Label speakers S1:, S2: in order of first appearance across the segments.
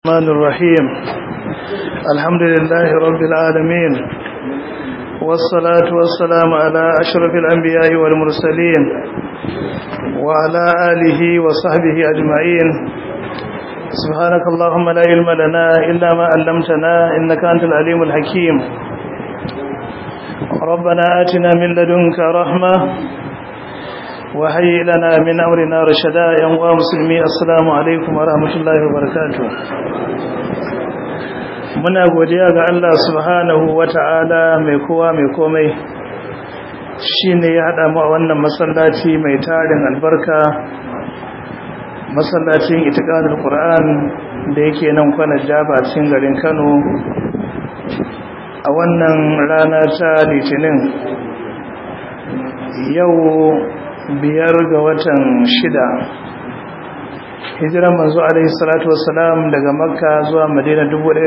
S1: الرحمن الرحيم الحمد لله رب العالمين والصلاة والسلام على أشرف الأنبياء والمرسلين وعلى آله وصحبه أجمعين سبحانك اللهم لا علم لنا إلا ما علمتنا إنك أنت العليم الحكيم ربنا آتنا من لدنك رحمة وهيئ لنا من أمرنا رشدا يا مسلمي السلام عليكم ورحمة الله وبركاته muna godiya ga Allah subhanahu wata'ala mai kowa mai komai shine ya hada mu a wannan masallaci mai tarin albarka masallacin itiqadul qur'an da yake nan kwana jaba cikin garin Kano a wannan rana ta litinin yau biyar ga watan shida hijiran manzo alaihi salatu wassalam daga makka zuwa madina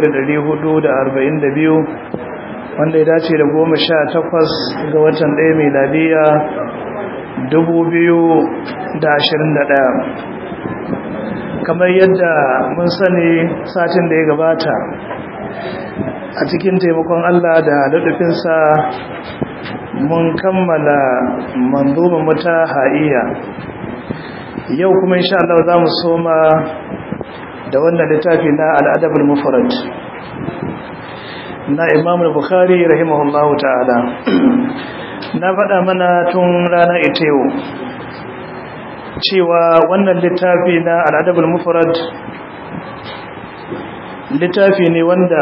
S1: 1442 wanda ya dace da goma sha takwas ga watan ɗaya miladiya 2021 kamar yadda mun sani satin da ya gabata a cikin taimakon allah da daɗufinsa mun kammala manzuma mata ha'iya yau kuma insha Allah za mu soma da wannan littafi na al'adabul mufrad na Imam Bukhari rahimahullahu ta'ala na faɗa mana tun rana ita yau cewa wannan littafi na al'adabul mufrad littafi ne wanda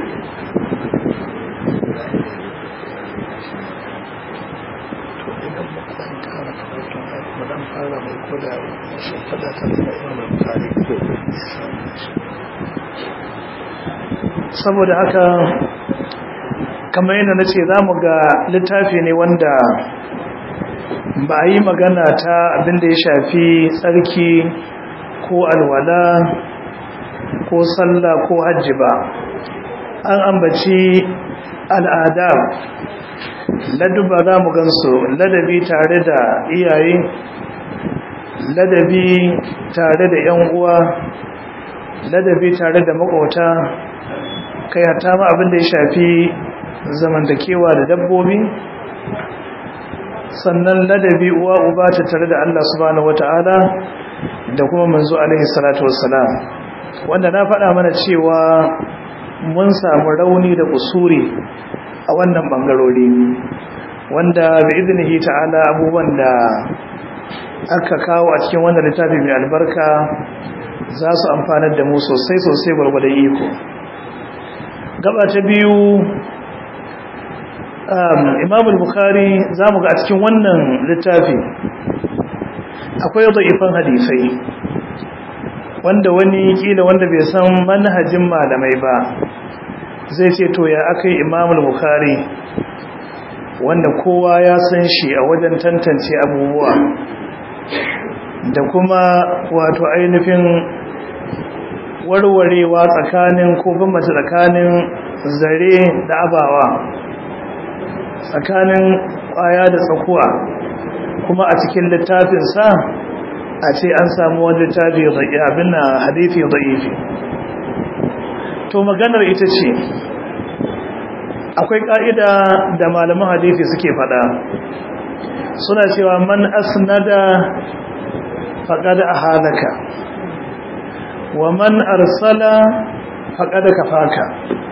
S1: saboda haka kamar yadda na ce za mu ga littafi ne wanda ba a yi magana ta abinda ya shafi tsarki ko alwala ko sallah ko hajji ba an ambaci al'ada laduba za mu gansu ladabi tare da iyaye ladabi tare da ‘yan uwa ladabi tare da makota kai hata ma abin da ya shafi zamantakewa da dabbobi sannan ladabi uwa uba ta tare da Allah subhanahu wata'ala da kuma manzo alaihi salatu wassalam wanda na faɗa mana cewa mun samu rauni da kusuri a wannan bangarori wanda bi idnihi ta'ala abubuwan da aka kawo a cikin wannan littafi mai albarka za su amfanar da mu sosai sosai gwargwadon iko gaba ta biyu imam al-bukhari za mu ga a cikin wannan littafi akwai da'ifan hadisai wanda wani kila wanda bai san manhajin malamai ba zai ce to ya aka yi imam al-bukhari wanda kowa ya san shi a wajen tantance abubuwa da kuma wato ainihin warwarewa tsakanin ko bambanta tsakanin zare da abawa tsakanin kwaya da tsakuwa kuma a cikin littafinsa a ce an samu wani littafi abin na hadithi da'ifi to maganar ita ce akwai ka'ida da malaman hadithi suke fada suna cewa man asnada faqad ahalaka wa man arsala faqad kafaka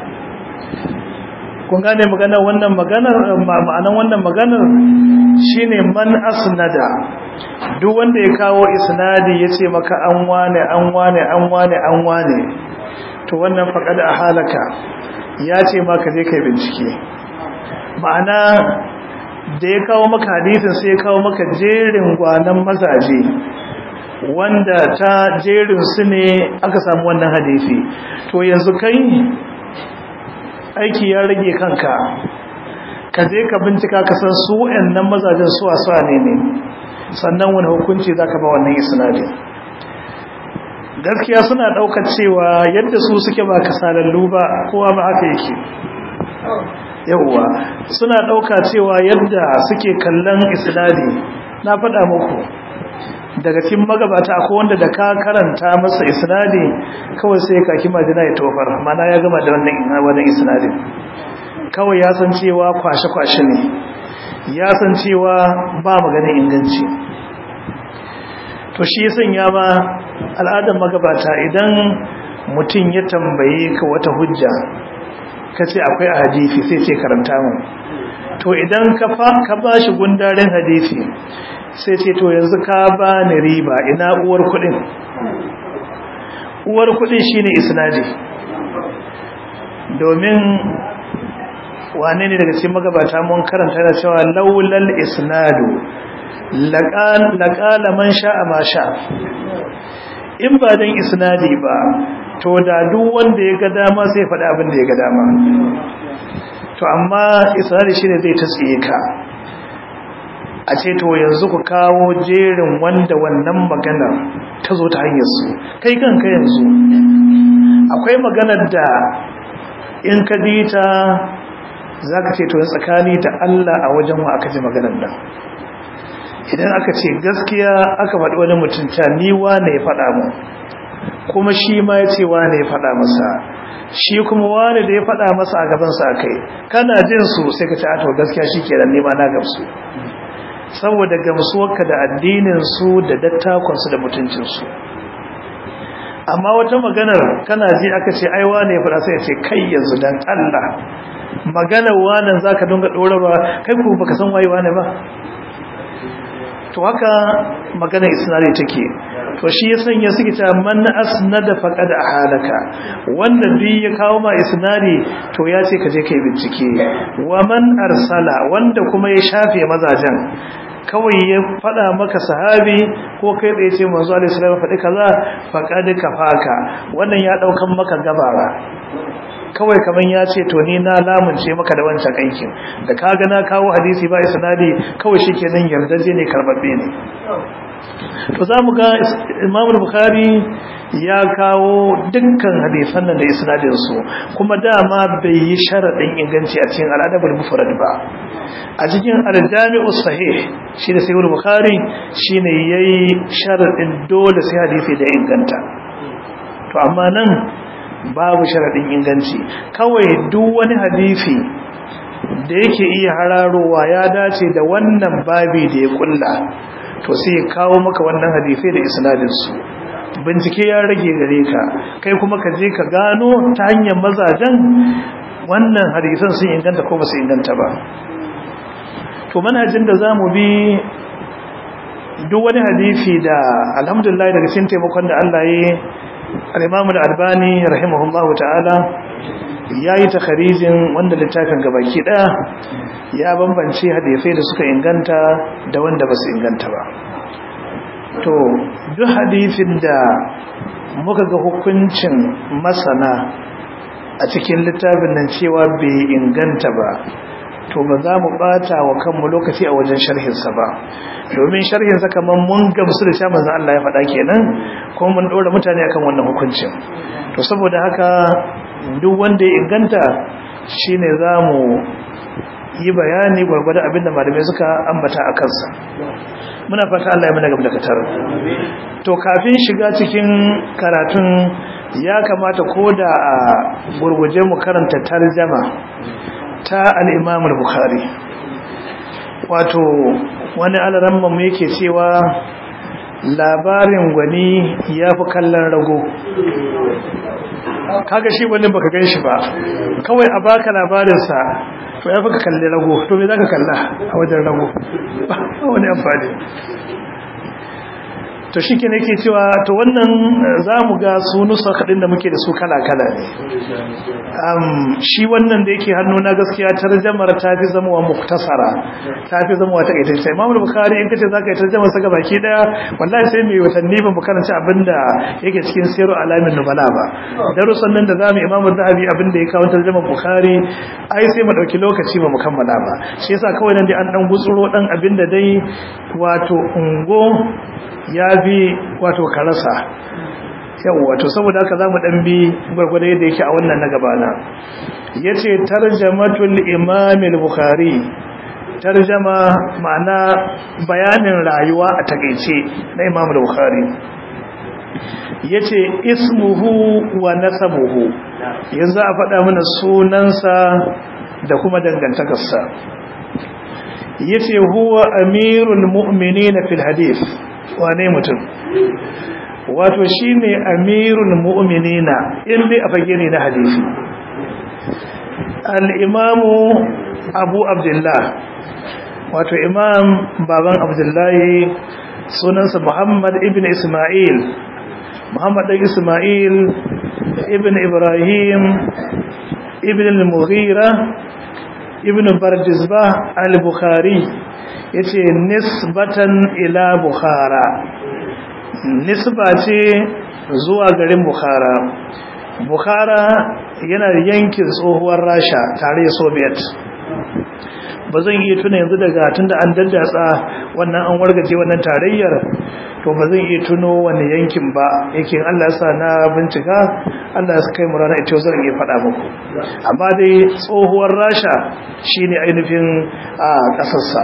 S1: kun gane maganar wannan maganar ma'anan wannan maganar shine man asnada duk wanda ya kawo isnadi yace maka an wane an wane an wane an wane to wannan faqad ahalaka ya ce maka je kai bincike ma'ana da ya kawo maka hadisin sai ya kawo maka jerin gwanan mazaje wanda ta jerin su ne aka samu wannan hadisi to yanzu kai aiki ya rage kanka ka je ka bincika ka san su wayannan mazajen su wasa ne ne sannan wani hukunci zaka ba wannan isnadin gaskiya suna daukar cewa yadda su suke ba kasalallu ba kowa ba haka yake yauwa suna dauka cewa yadda suke kallon isnadi na faɗa muku daga cikin magabata akwai wanda da ka karanta masa isnadi kawai sai ka kima jina ya tofar mana ya gama da wannan wannan isnadin kawai ya san cewa kwashe-kwashe ne ya san cewa ba maganin inganci to shi sanya ma al'adar magabata idan mutum ya tambaye ka wata hujja ka ce akwai a hadisi sai ce karanta mu to idan ka ba shi gundaren hadisi sai ce to yanzu ka ba ni riba ina uwar kudin uwar kudin shine isnadi domin wane ne daga cikin magabata mun karanta da cewa laulal isnadu laqala man sha'a ma sha in ba dan isnadi ba to da duk wanda ya ga dama sai faɗa abin da ya ga dama to amma isnadi shine zai tsiye ka a ce to yanzu ku kawo jerin wanda wannan magana ta zo ta hanyar su kai kanka yanzu akwai maganar da in ka dita za ka ce to tsakani da Allah a wajen wa aka ji maganar nan idan aka ce gaskiya aka faɗi wani mutum ta ni wane ya faɗa mu kuma shi ma ya ce wane ya faɗa masa shi kuma wane da ya faɗa masa a gabansa a kai kana jin su sai ka ce a to gaskiya shi ke da nema na gamsu saboda gamsuwarka da addininsu da dattakonsu da mutuncinsu amma wata maganar kana ji aka ce ai wane ya faɗa sai ya ce kai yanzu dan Allah maganar wanan zaka dinga ɗorarwa kai ku baka san waye wane ba to haka magana isnadi take to shi ya sanya suke ta man asnada faqad ahalaka wanda bi ya kawo ma isnadi to ya ce ka je kai bincike wa man arsala wanda kuma ya shafe mazajen kawai ya fada maka sahabi ko kai tsaye ce manzo alaihi salam faɗi kaza faqad kafaka wannan ya daukan maka gabara kawai kaman ya ce to ni na lamunce maka da wancan aikin da kaga na kawo hadisi ba isnadi kawai shikenan yardaje ne karbabbe ne to zamu ga Imam Bukhari ya kawo dukkan hadisan nan da isnadin su kuma dama bai yi sharadin inganci a cikin al-adabul mufrad ba a cikin al-jami'u sahih shi da sahih Bukhari shine yayi sharadin dole sai hadisi da inganta to amma nan babu sharaɗin inganci kawai duk wani hadisi da yake iya hararowa ya dace da wannan babi da ya kulla to sai ya kawo maka wannan hadisai da isnadinsu bincike ya rage gare ka kai kuma ka je ka gano ta hanyar mazajen wannan hadisan sun inganta ko ba su inganta ba to manhajin da za mu bi duk wani hadisi da alhamdulillah daga cikin taimakon da Allah ya yi al-imam al-albani rahimahullahu ta'ala yayi takharijin wanda littafin gabaki daya ya bambance hadisai da suka inganta da wanda basu inganta ba to duk hadisin da muka ga hukuncin masana a cikin littafin nan cewa bai inganta ba to ba za mu bata wa kanmu lokaci a wajen sharhinsa ba domin sharhinsa kamar mun gamsu da sha manzo Allah ya faɗa kenan kuma mun ɗora mutane akan wannan hukuncin to saboda haka duk wanda ya inganta shine za mu yi bayani gwargwada abinda malamai suka ambata a kansa muna fata Allah ya mana gaba da katar to kafin shiga cikin karatun ya kamata ko da a gurguje mu karanta tarjama ta al-Imam al-Bukhari wato wani alaramma mu yake cewa labarin gwani ya fi kallon rago kaga shi wani baka gan shi ba kawai a baka labarinsa to ya fi ka kalli rago to me za ka kalla a wajen rago ba wani amfani to shi ke nake cewa to wannan za mu ga su nusa kaɗin da muke da su kala-kala ne shi wannan da yake hannu na gaskiya tarjamar ta fi zamowa muktasara ta fi zamowa ta ƙaitar sai mamul bukari in kace za ka yi tarjamar sa baki daya wallahi sai mai watanni ba mu karanta abin da yake cikin siru alamin nubala ba darussan nan da zamu imamu zahabi abin da ya kawo tarjamar bukari ai sai mu dauki lokaci ba mu kammala ba shi yasa kawai nan dai an dan gutsuro dan abin da dai wato ungo ya bi wato karasa yau wato saboda haka zamu dan bi gurgurda yadda yake a wannan na gabana yace tarjamatul imam al-bukhari tarjama ma'ana bayanin rayuwa a takeice na Imam Bukhari yace ismuhu wa nasabuhu yanzu a faɗa mana sunansa da kuma dangantakarsa yace huwa amirul mu'minina fil hadith wane mutum wato shine amirul mu'minina inda a fage ne na hadisi al-imamu abu abdullah wato imam baban abdullahi sunansa muhammad ibn isma'il muhammad ɗan isma'il ibn ibrahim ibn al-mughira ibn bardizbah al-bukhari yace nisbatan ila bukhara nisba ce zuwa garin bukhara bukhara yana yankin tsohuwar rasha tare soviet ba zan iya tuna yanzu daga tunda an daddatsa wannan an wargaje wannan tarayyar to ba zan iya tuno wani yankin ba yake Allah ya sa na bincika Allah ya kai mu rana ita zan iya faɗa muku amma dai tsohuwar rasha shine ainihin a ƙasarsa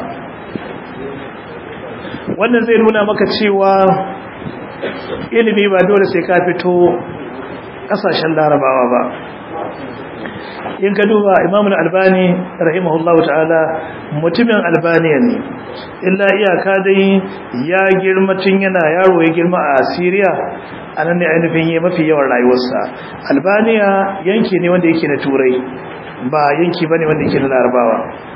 S1: wannan zai nuna maka cewa ilimi ba dole sai ka fito ƙasashen larabawa ba in ka duba imamun albani rahimahullahu ta'ala mutumin albaniya ne illa iyaka dai ya girma tun yana yaro ya girma a syria a nan ne ainihin yi mafi yawan rayuwarsa albaniya yanki ne wanda yake na turai ba yanki ba ne wanda yake na larabawa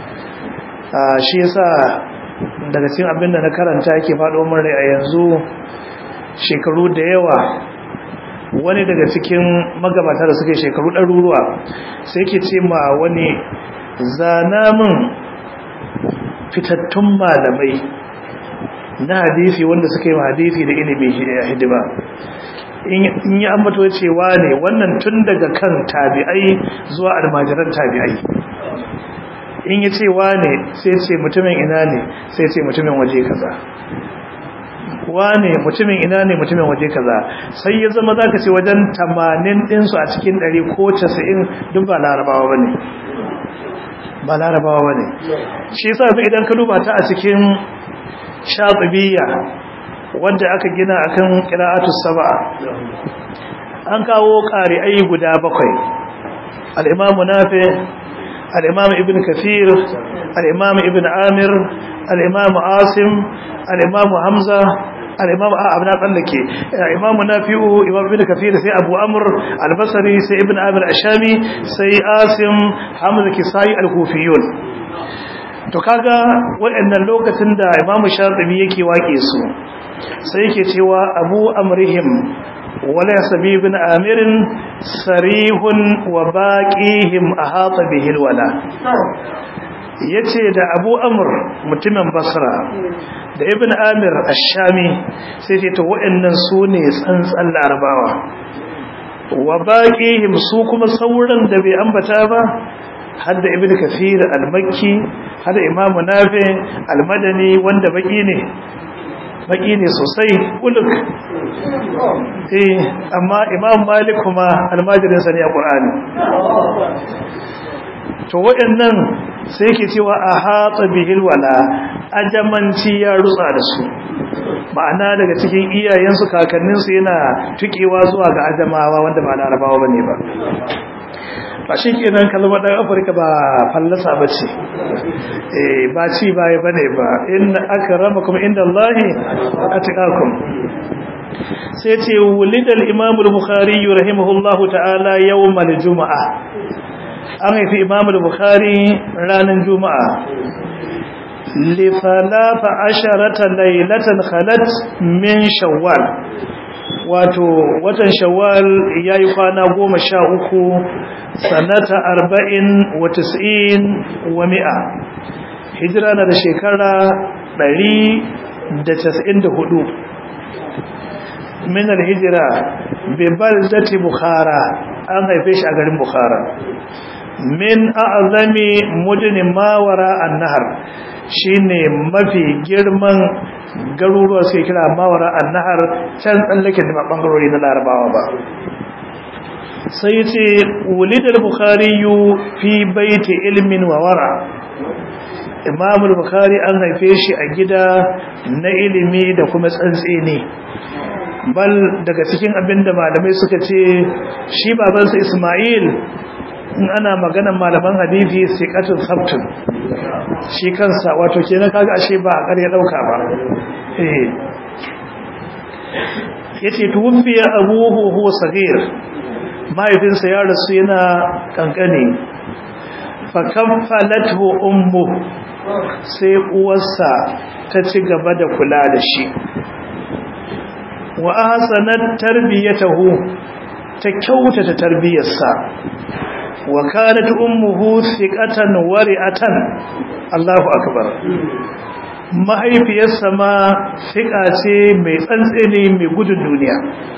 S1: shi yasa daga cikin abin da na karanta yake faɗo min rai a yanzu shekaru da yawa wani daga cikin magabata da suke shekaru ɗaruruwa sai ke ce ma wani zana min fitattun malamai na hadisi wanda suka yi hadisi da ilimi hidima in yi ambato cewa ne wannan tun daga kan tabi'ai zuwa almajiran tabi'ai in yi cewa ne sai ce mutumin ina ne sai ce mutumin waje kaza wane mutumin ina ne mutumin waje kaza sai ya zama zaka ce wajen 80 din su a cikin 100 ko 90 duk ba larabawa bane ba larabawa bane shi yasa idan ka duba ta a cikin shatibiyya wanda aka gina akan qira'atus sab'a an kawo qari'ai guda bakwai al-imam nafi al-imam ibn kathir al-imam ibn amir al-imam asim al-imam hamza al-imam abu na tsallake imam nafi'u imam ibn kathir sai abu amr al-basri sai ibn amir ashami sai asim hamza kisai al-kufiyun to kaga waɗannan lokacin da imam shatibi yake wake su sai yake cewa abu amrihim wala yasabi ibn amirin sarihun wa baqihim ahata bihil wala yace da Abu Amr mutumin Basra da Ibn Amir Ash-Shami sai ce to waɗannan su ne tsantsan Larabawa wa baqihim su kuma sauran da bai ambata ba hadda Ibn Kathir al-Makki hadda Imam Nafi al-Madani wanda baki ne baki ne sosai uluk eh amma Imam Malik kuma almajirin sa ne a Qur'ani to waɗannan sai ke cewa a hatsa bihil wala ajamanci ya rutsa da su ma'ana daga cikin iyayensu kakanninsu yana tukewa zuwa ga ajamawa wanda ba larabawa bane ba ba shi kenan kalmar ɗan afirka ba fallasa ba ce ba ci baya ba ne ba inna aka rama kuma inda Allahi a tukakun sai ce wulidar imamul bukhari rahimahullahu ta'ala yau mal juma'a an haifi imamul bukhari ranar juma'a lifalafa asharata lailatan khalat min shawwal wato watan shawwal ya yi kwana goma sha uku sanata arba'in wa tis'in wa mi'a hijira na da shekara ɗari da casa'in da hudu minar hijira bebal zati bukhara an haife shi a garin bukhara min a'azami mudinin mawara an nahar shine mafi girman garuruwa suke kira mawara an nahar can tsallaken da bangarori na larabawa ba sai ce wulidar bukhari fi baiti ilmin wa wara imamul bukhari an haife shi a gida na ilimi da kuma tsantseni bal daga cikin abinda malamai suka ce shi babansa ismail in ana maganan malaman hadisi siqatun sabtun shi kansa wato kenan kaga ashe ba a ƙarya dauka ba eh yace tuwfiya abuhu huwa sagir mahaifinsa ya rasu yana kankane fa kaffalathu ummu sai uwarsa ta ci gaba da kula da shi wa ahsanat tarbiyatahu ta kyautata tarbiyarsa wa kanat ummuhu thiqatan wari'atan Allahu akbar mahaifiyarsa ma thiqa ce mai tsantsene mai gudun duniya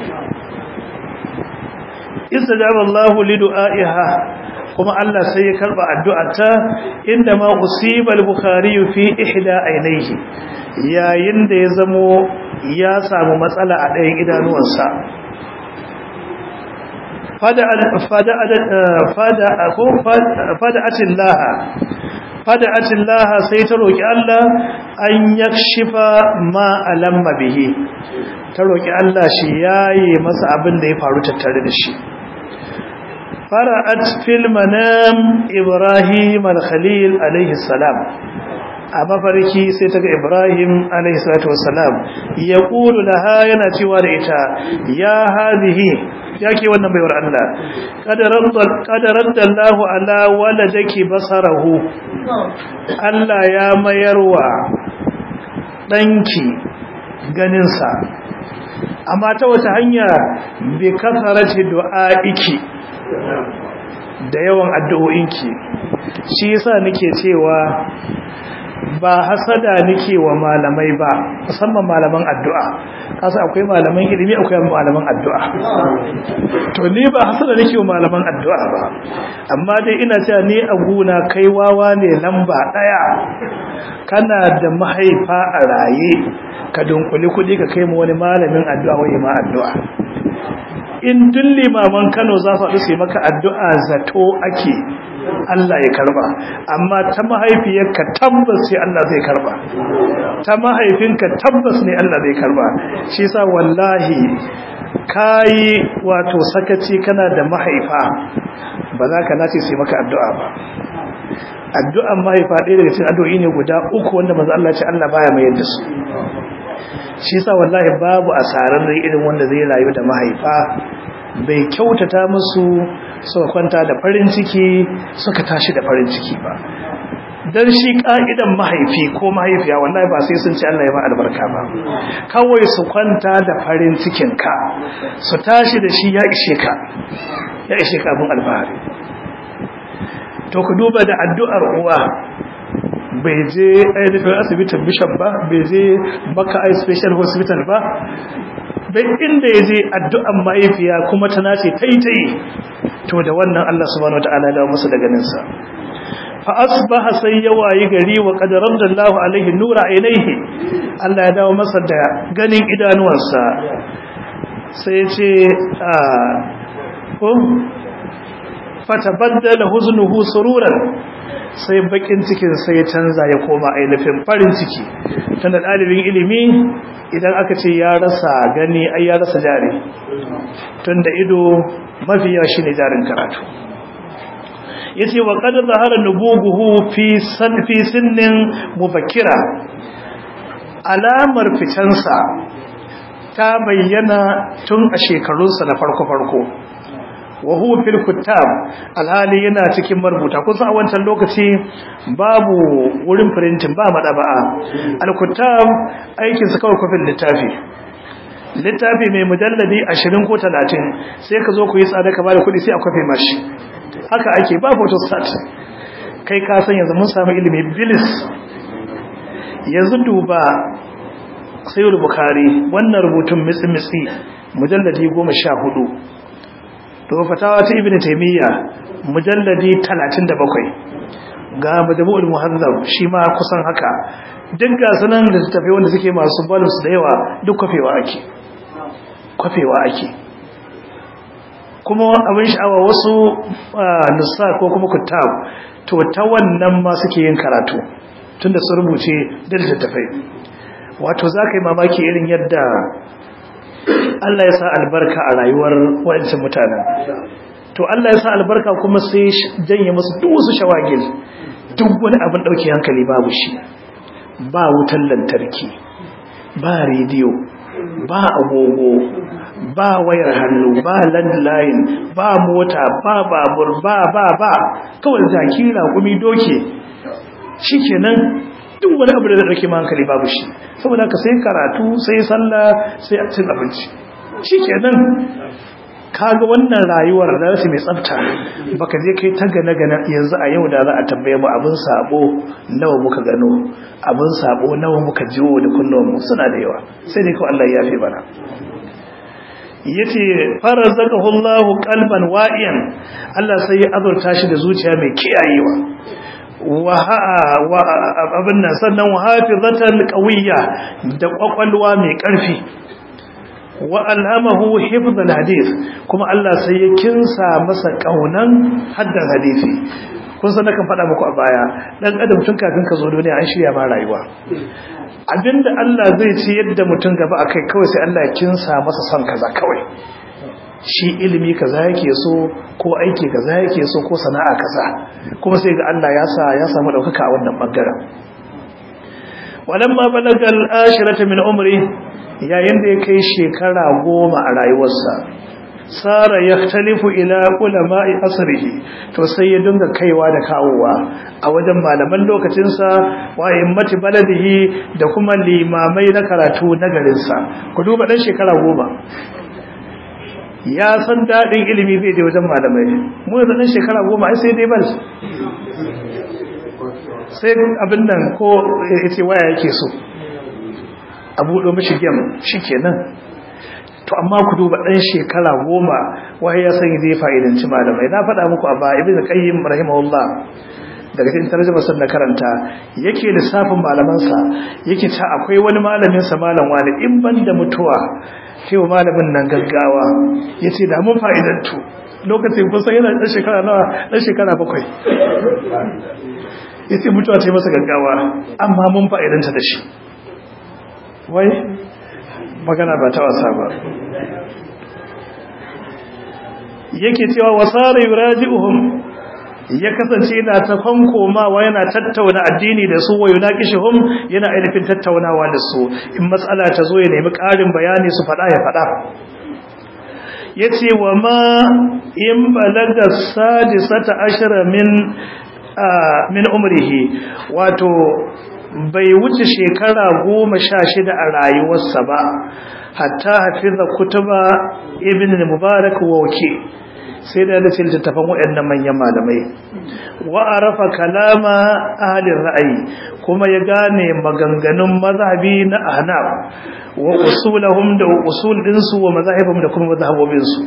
S1: istajaba Allahu li du'aiha kuma Allah sai ya karba addu'arta inda ma usiba al-bukhari fi ihda aynayhi yayin da ya zamo ya samu matsala a ɗayan idanuwansa fada'atin laha fada'atin laha sai ta roƙi Allah an yakshifa ma alamma bihi ta roƙi Allah shi yaye masa abin da ya faru tattare da shi fara'at fil manam ibrahim al-khalil alaihi salam a mafarki sai ta ga ibrahim alaihi salatu wassalam ya ƙulu laha yana cewa da ita ya hazihi ya ke wannan baiwar Allah ƙadarar da Allah ala waladaki basarahu Allah ya mayarwa ɗanki ganinsa amma ta wata hanya bi kasarati du'a'iki da yawan addu'o'inki shi yasa nake cewa ba hasada nake wa malamai ba musamman malaman addu'a kasa akwai malaman ilimi akwai malaman addu'a to ni ba hasada nake wa malaman addu'a ba amma dai ina cewa ni a guna kai wawa ne lamba daya kana da mahaifa a raye ka dunkuli kudi ka kai mu wani malamin addu'a wai ma addu'a in duk limaman Kano za su haɗu su yi maka addu'a zato ake Allah ya karba amma ta mahaifiyarka tabbas sai Allah zai karba ta mahaifinka tabbas ne Allah zai karba shi yasa wallahi kai wato sakaci kana da mahaifa ba za ka nace sai maka addu'a ba addu'an mahaifa ɗaya daga cikin addu'o'i ne guda uku wanda manzo Allah ya ce Allah baya mai yadda su shi yasa wallahi babu asarar irin wanda zai rayu da mahaifa bai kyautata musu suka kwanta da farin ciki suka tashi da farin ciki ba dan shi ka'idan mahaifi ko mahaifiya wallahi ba sai sun ci Allah ya ba albarka ba kawai su kwanta da farin cikin ka su tashi da shi ya ishe ka ya ishe ka abin alfahari to ku duba da addu'ar uwa bai je ainihin asibitin bishop ba bai je baka ai special hospital ba bai inda ya je addu'an mahaifiya kuma ta nace taitai to da wannan Allah subhanahu wataala da musu da ganinsa fa asbaha sai ya wayi gari wa qad radallahu alaihi nura ainihi Allah ya dawo masa da ganin idanuwansa sai ya ce a ko fatabaddala huznuhu sururan sai bakin cikin sai ya canza ya koma ainihin farin ciki tunda dalibin ilimi idan aka ce ya rasa gani ai ya rasa jari tunda ido mafi yawa shine jarin karatu yace wa qad zahara nubuguhu fi san fi sinnin mubakkira alamar fitansa ta bayyana tun a shekarunsa na farko farko wa huwa fil kuttab alhali yana cikin marubuta kun san a wancan lokaci babu wurin printing ba madaba'a al kuttab aikin su kawai kofin littafi littafi mai mujalladi 20 ko 30 sai ka zo ku yi tsada ka bada kuɗi sai a kofe mashi haka ake ba photostat kai ka san yanzu mun samu ilimi bilis yanzu duba sayyid bukhari wannan rubutun mitsi mitsi mujalladi 14 to fatawa ta ibnu taymiya mujalladi 37 ga majmu'ul muhazzab shi ma kusan haka duk ga sanan da tafi wanda suke masu balance da yawa duk kafewa ake kafewa ake kuma abin sha'awa wasu nusa ko kuma kutab to ta wannan ma suke yin karatu tunda sun rubuce da littattafai wato za ka yi mamaki irin yadda Allah ya sa albarka a rayuwar waɗancan mutanen to Allah ya sa albarka kuma sai janye musu duk wasu shawagil duk wani abin ɗauke hankali babu shi ba wutan lantarki ba rediyo ba agogo ba wayar hannu ba landline ba mota ba babur ba ba ba kawai jaki raƙumi doke shikenan duk wani abu da dauke ma hankali babu shi saboda ka sai karatu sai sallah sai cin abinci shikenan kaga wannan rayuwar da su mai tsafta baka je kai ta gane gane yanzu a yau da za a tambaye mu abin sabo nawa muka gano abin sabo nawa muka jiwo da kullum mu suna da yawa sai dai ko Allah ya yafe bana yace farazakahu Allahu qalban wa'iyan Allah sai ya azurta shi da zuciya mai kiyayewa wa abin nan sannan wa hafizatan qawiyya da kwakwalwa mai karfi wa alhamahu hifdhal hadith kuma Allah sai ya kinsa masa kaunan haddan hadisi kun san kan faɗa muku a baya dan adam tun kafin ka zo duniya an shirya ma rayuwa abinda Allah zai ce yadda mutum gaba akai kawai sai Allah ya kinsa masa son kaza kawai shi ilimi kaza yake so ko aiki kaza yake so ko sana'a kaza kuma sai ga Allah ya sa ya samu daukaka a wannan bangaren walamma balaga al-ashirata min umri yayin da ya kai shekara goma a rayuwarsa sara yahtalifu ila ulama'i asrihi to sai ya dinga kaiwa da kawowa a wajen malaman lokacinsa wa immati baladihi da kuma limamai na karatu na garinsa ku duba dan shekara goma ya san daɗin ilimi zai je wajen malamai mu da ɗan shekara goma ai sai dai bal sai abin nan ko ya ce waya yake so a buɗo mashi gem shi kenan to amma ku duba ɗan shekara goma waye ya san zai fa'idanci malamai na faɗa muku a baya ibn qayyim rahimahullah daga cikin tarjuma sun na karanta yake lissafin malamansa yake ta akwai wani malamin sa malam wani in ban da mutuwa sai wa malamin nan gaggawa yace da mun fa'idantu lokacin kusa yana dan shekara nawa dan shekara bakwai yace mutuwa ta yi masa gaggawa amma mun fa'idanta da shi wai magana ba ta wasa ba yake cewa wasara yuraji'uhum ya kasance yana ta komawa yana tattauna addini da su wa yunaqishuhum yana ainihin tattaunawa da su in matsala ta zo ya nemi ƙarin bayani su faɗa ya faɗa yace wa ma in balaga sadisata ashara min min umrihi wato bai wuce shekara goma sha shida a rayuwarsa ba hatta hafiza kutuba ibn mubarak wa wake sai da da littattafan waɗannan manyan malamai wa arafa kalama ahlin ra'ayi kuma ya gane maganganun mazhabi na ahnaf wa usulahum da usul dinsu wa mazahibum da kuma mazhabobin su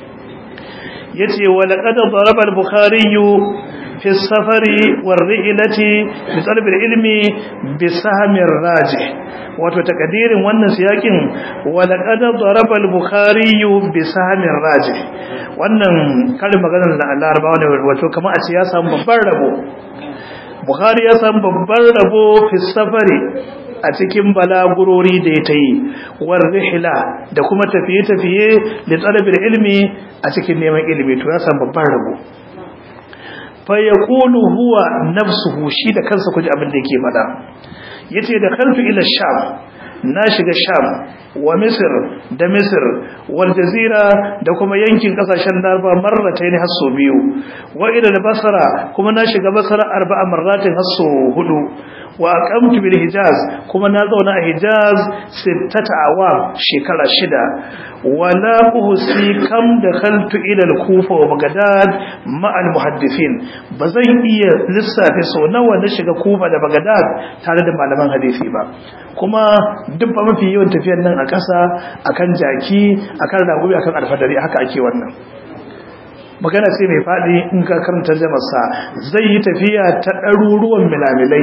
S1: yace wa laqad daraba al-bukhari fi as-safari war-ri'lati bi talab al-ilmi bi sahmi rajih wato takadirin wannan siyakin wa laqad daraba al-bukhari bi sahmi rajih wannan karin maganar da larabawa ne wato kamar a ce ya samu babban rabo bukhari ya samu babban rabo fi safari a cikin balagurori da ya ta yi war rihla da kuma tafiye-tafiye da tsarabin ilmi a cikin neman ilimi to ya samu babban rabo fa yaqulu huwa nafsuhu shi da kansa kuji abin da yake faɗa yace da kaltu ila sham na shiga sham wa misir da misir wal jazira da kuma yankin kasashen darba marratayn hasso biyu wa ila basra kuma na shiga basra arba'a marratin hasso hudu wa aqamtu bil hijaz kuma na zauna a hijaz sittata awam shekara shida wala uhsi kam dakhaltu ila al kufa wa bagdad ma al muhaddithin bazan iya lissafe so nawa na shiga kufa da bagdad tare da malaman hadisi ba kuma duk ba mafi yawan tafiyar nan a ƙasa akan jaki akan ragubi akan alfadari haka ake wannan magana sai mai faɗi in ka karanta jamarsa zai yi tafiya ta ɗaruruwan milamilai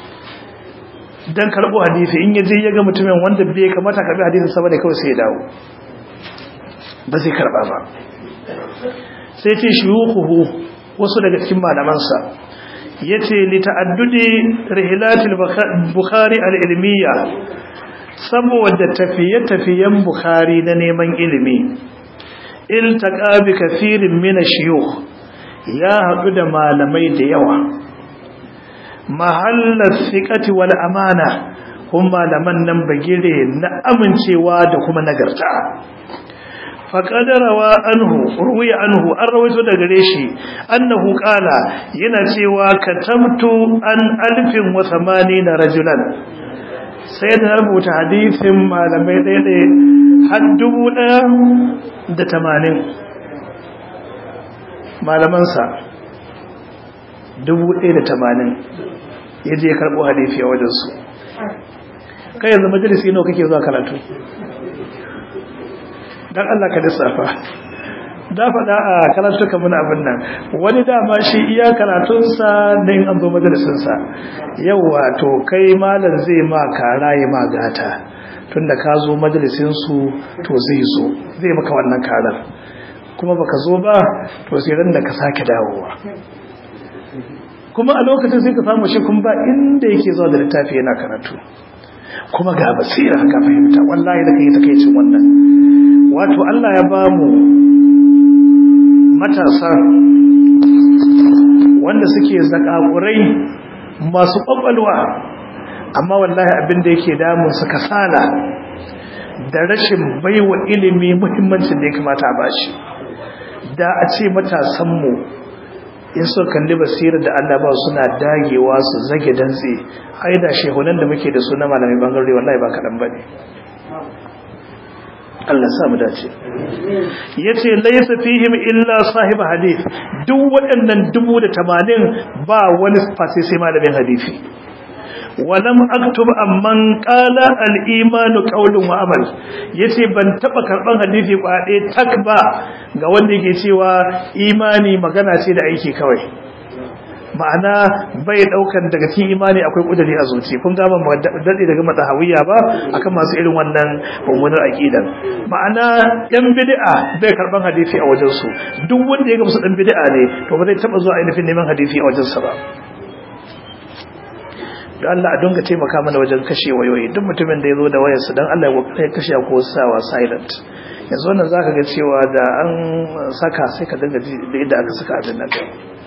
S1: don karɓo hadisi in yaje ya ga mutumin wanda bai kamata karɓi hadisin sama da kawai sai ya dawo ba zai karɓa ba sai ce shiyukuhu wasu daga cikin malamansa yace li ta'addudi rihilatil bukhari al-ilmiya saboda tafiye-tafiyen bukhari na neman ilimi iltaqa bi kathirin min ash-shuyukh ya hadu da malamai da yawa mahallat thiqati wal amana kuma malaman nan bagire na amincewa da kuma nagarta faƙadarawa anhu ruwiya anhu an rawaito da gare shi annahu ƙala yana cewa katamtu an alfin wa samani na rajulan sai da rubuta hadisin malamai ɗaya har dubu ɗaya da tamanin malamansa dubu ɗaya da tamanin ya je karɓo hadisi a wajensu kai yanzu majalisi nawa kake zuwa karatu dan Allah ka lissafa da faɗa a karatuka muna abin nan wani dama shi iya karatunsa don an zo majalisinsa yauwa to kai malar zai ma kara ya ma gata tunda ka zo majalisinsu to zai zo zai maka wannan karar kuma baka zo ba to sai ran da ka sake dawowa kuma a lokacin sai ka samu shi kun ba inda yake zuwa da littafi yana karatu kuma ga basira ka fahimta wallahi da kai takeicin wannan wato Allah ya ba mu matasa wanda suke zakakurai masu kwakwalwa amma wallahi abin da yake damun su kasala da rashin baiwa ilimi muhimmancin da ya kamata a bashi da a ce matasanmu in so kalli basirar da Allah ba suna dagewa su zage dantse ai da shehunan da muke da su na malamai bangare wallahi ba kaɗan ba ne Allah sa mu dace yace laysa fihim illa sahib hadith duk waɗannan 80 ba wani fasi sai malamin hadisi walam aktub amman qala al-iman qawlun wa amal yace ban taba karban hadisi kwade tak ba ga wanda yake cewa imani magana ce da aiki kawai ma'ana bai daukan daga cikin imani akwai kudiri a zuci kun ga ban dade daga madahawiya ba akan masu irin wannan mummunar aqidan ma'ana yan bid'a bai karban hadisi a wajen su duk wanda ya ga musu dan bid'a ne to ba zai taba zuwa ainihin neman hadisi a wajen sa ba don Allah a dunga taimaka mana wajen kashe wayoyi duk mutumin da ya zo da wayarsa don Allah ya kashe ko sawa silent yanzu wannan zaka ga cewa da an saka sai ka dinga ji da yadda aka saka abin nan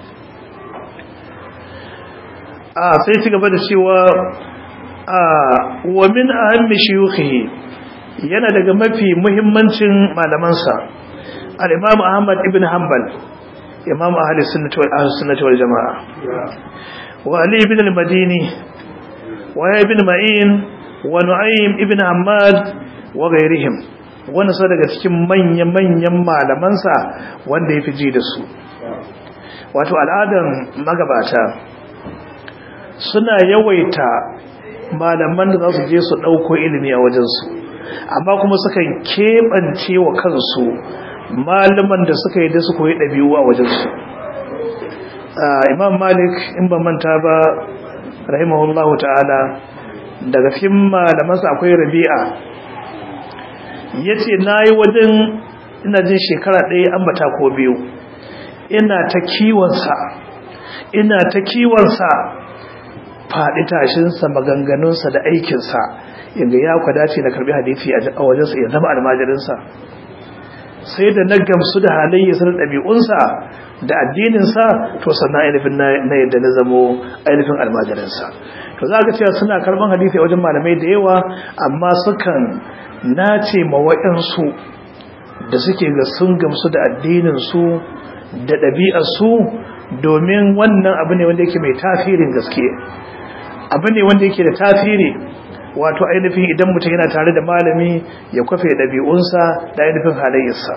S1: a sai ci gaba da cewa a wa min ahammi shuyukhihi yana daga mafi muhimmancin malamansa al-Imam Ahmad ibn Hanbal Imam Ahli Sunnah wal Jamaa wa Ali ibn al-Madini wa ibn Ma'in wa Nu'aym ibn Hammad wa ghayrihim wannan sa daga cikin manya-manyan malamansa wanda ya fi ji da su wato al'adan magabata suna yawaita malaman da za su je su ɗauko ilimi a wajensu amma kuma sukan keɓance wa kansu malaman da suka yi da su koyi ɗabi'u a wajensu imam malik in ba manta ba rahimahullahu ta'ala daga cikin malamansa akwai rabi'a ya ce na yi wajen ina jin shekara ɗaya ambata ko biyu ina ta kiwonsa ina ta kiwonsa faɗi tashinsa maganganunsa da aikinsa inda ya kwadace na karbi hadithi a wajensa ya zama almajirinsa sai da na gamsu da halayyarsa da ɗabi'unsa da addininsa to sannan ainihin na yadda na zamo ainihin almajirinsa to za ka cewa suna karban hadithi a wajen malamai da yawa amma sukan nace ma waɗansu da suke ga sun gamsu da addininsu da ɗabi'arsu domin wannan abu ne wanda yake mai tasirin gaske abu ne wanda yake da tasiri wato ainihin idan mutum yana tare da malami ya kwafe ɗabi'unsa da ainihin halayyarsa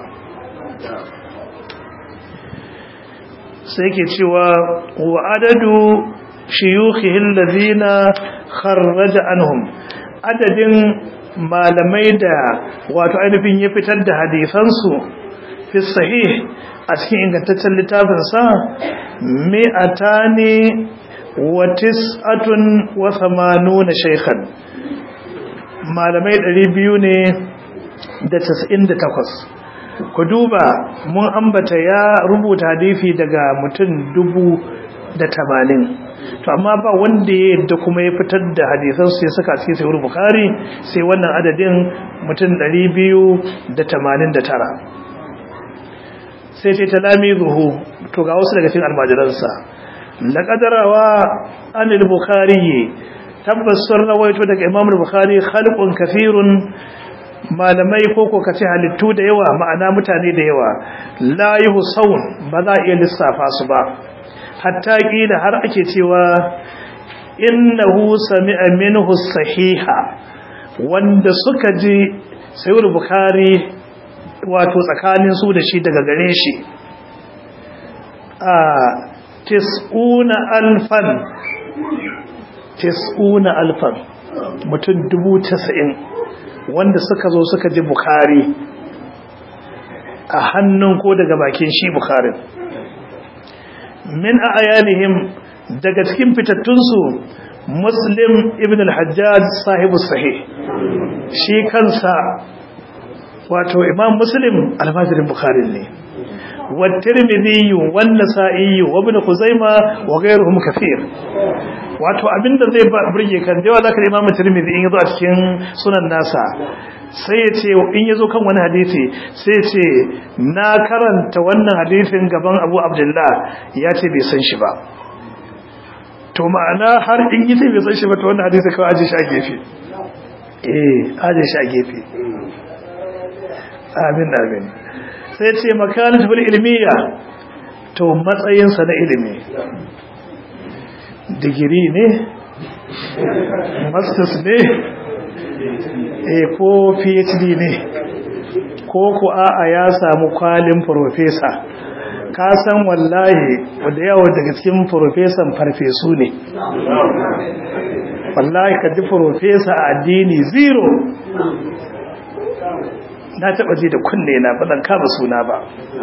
S1: sai ke cewa wa adadu shiyukhihil ladina kharraja anhum adadin malamai da wato ainihin ya fitar da hadisansu fi sahih a cikin ingantaccen littafinsa mi'atani wa tis'atun wa thamanuna shaykhan malamai 200 ne da 98 ku duba mun ambata ya rubuta hadisi daga mutum dubu da tamanin to amma ba wanda ya yadda kuma ya fitar da hadisansu ya saka cikin sayar bukari sai wannan adadin mutum ɗari biyu da tamanin da tara sai ce talami zuhu to ga wasu daga cikin almajiransa laƙadarawa anil bukari tabbas sun rawaito daga imam bukhari khalqun kafirun malamai ko ko kace halittu da yawa ma'ana mutane da yawa la yuhsaun ba za iya lissafa su ba hatta kila har ake cewa innahu sami'a minhu sahiha wanda suka ji sayyid bukhari wato tsakanin su da shi daga gare shi a tis'una alfan tis'una alfan mutum dubu tasa'in wanda suka zo suka ji bukari a hannun ko daga bakin shi bukarin min a ayanihim daga cikin fitattunsu muslim ibn al-hajjaj sahibu sahih shi kansa wato imam muslim almajirin bukarin ne والترمذي والنسائي وابن خزيمة وغيرهم كثير wato abinda zai burge kan da yawa zaka Imam Tirmidhi in yazo a cikin sunan nasa sai ya ce in yazo kan wani hadisi sai ya ce na karanta wannan hadisin gaban Abu Abdullah ya ce bai san shi ba to ma'ana har in yi sai bai san shi ba to wannan hadisi kawai aje shi a gefe eh aje shi a gefe amin amin sai ce makanatul ilmiya to matsayinsa na ilimi digiri ne masters ne eh ko phd ne ko ku a'a ya samu kwalin professor ka san wallahi wanda yawa daga cikin professor farfesu ne wallahi ka ji professor addini zero na taba ji da kunne na ba zan kama suna ba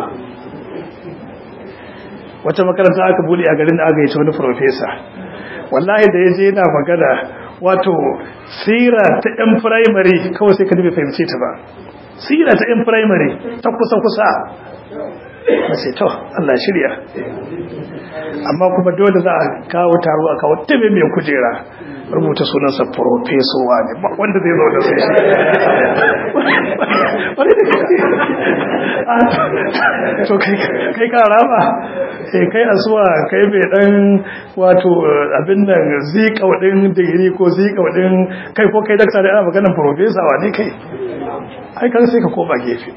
S1: wata makaranta aka bude a garin da aka yi ta wani profesa wallahi da ya je yana magana wato sira ta yan firamare kawai sai ka nufi fahimce ta ba sira ta yan firamare ta kusa-kusa na sai to Allah shirya amma kuma dole za a kawo taro a kawo tabe mai kujera rubuta sunansa profesowa ne wanda zai zo da sai shi wani da to kai kara ba sai kai asuwa kai mai dan wato abin nan zikaudin digiri ko zikaudin kai ko kai dakta da ana maganin profesawa ne kai ai kan sai ka koma gefe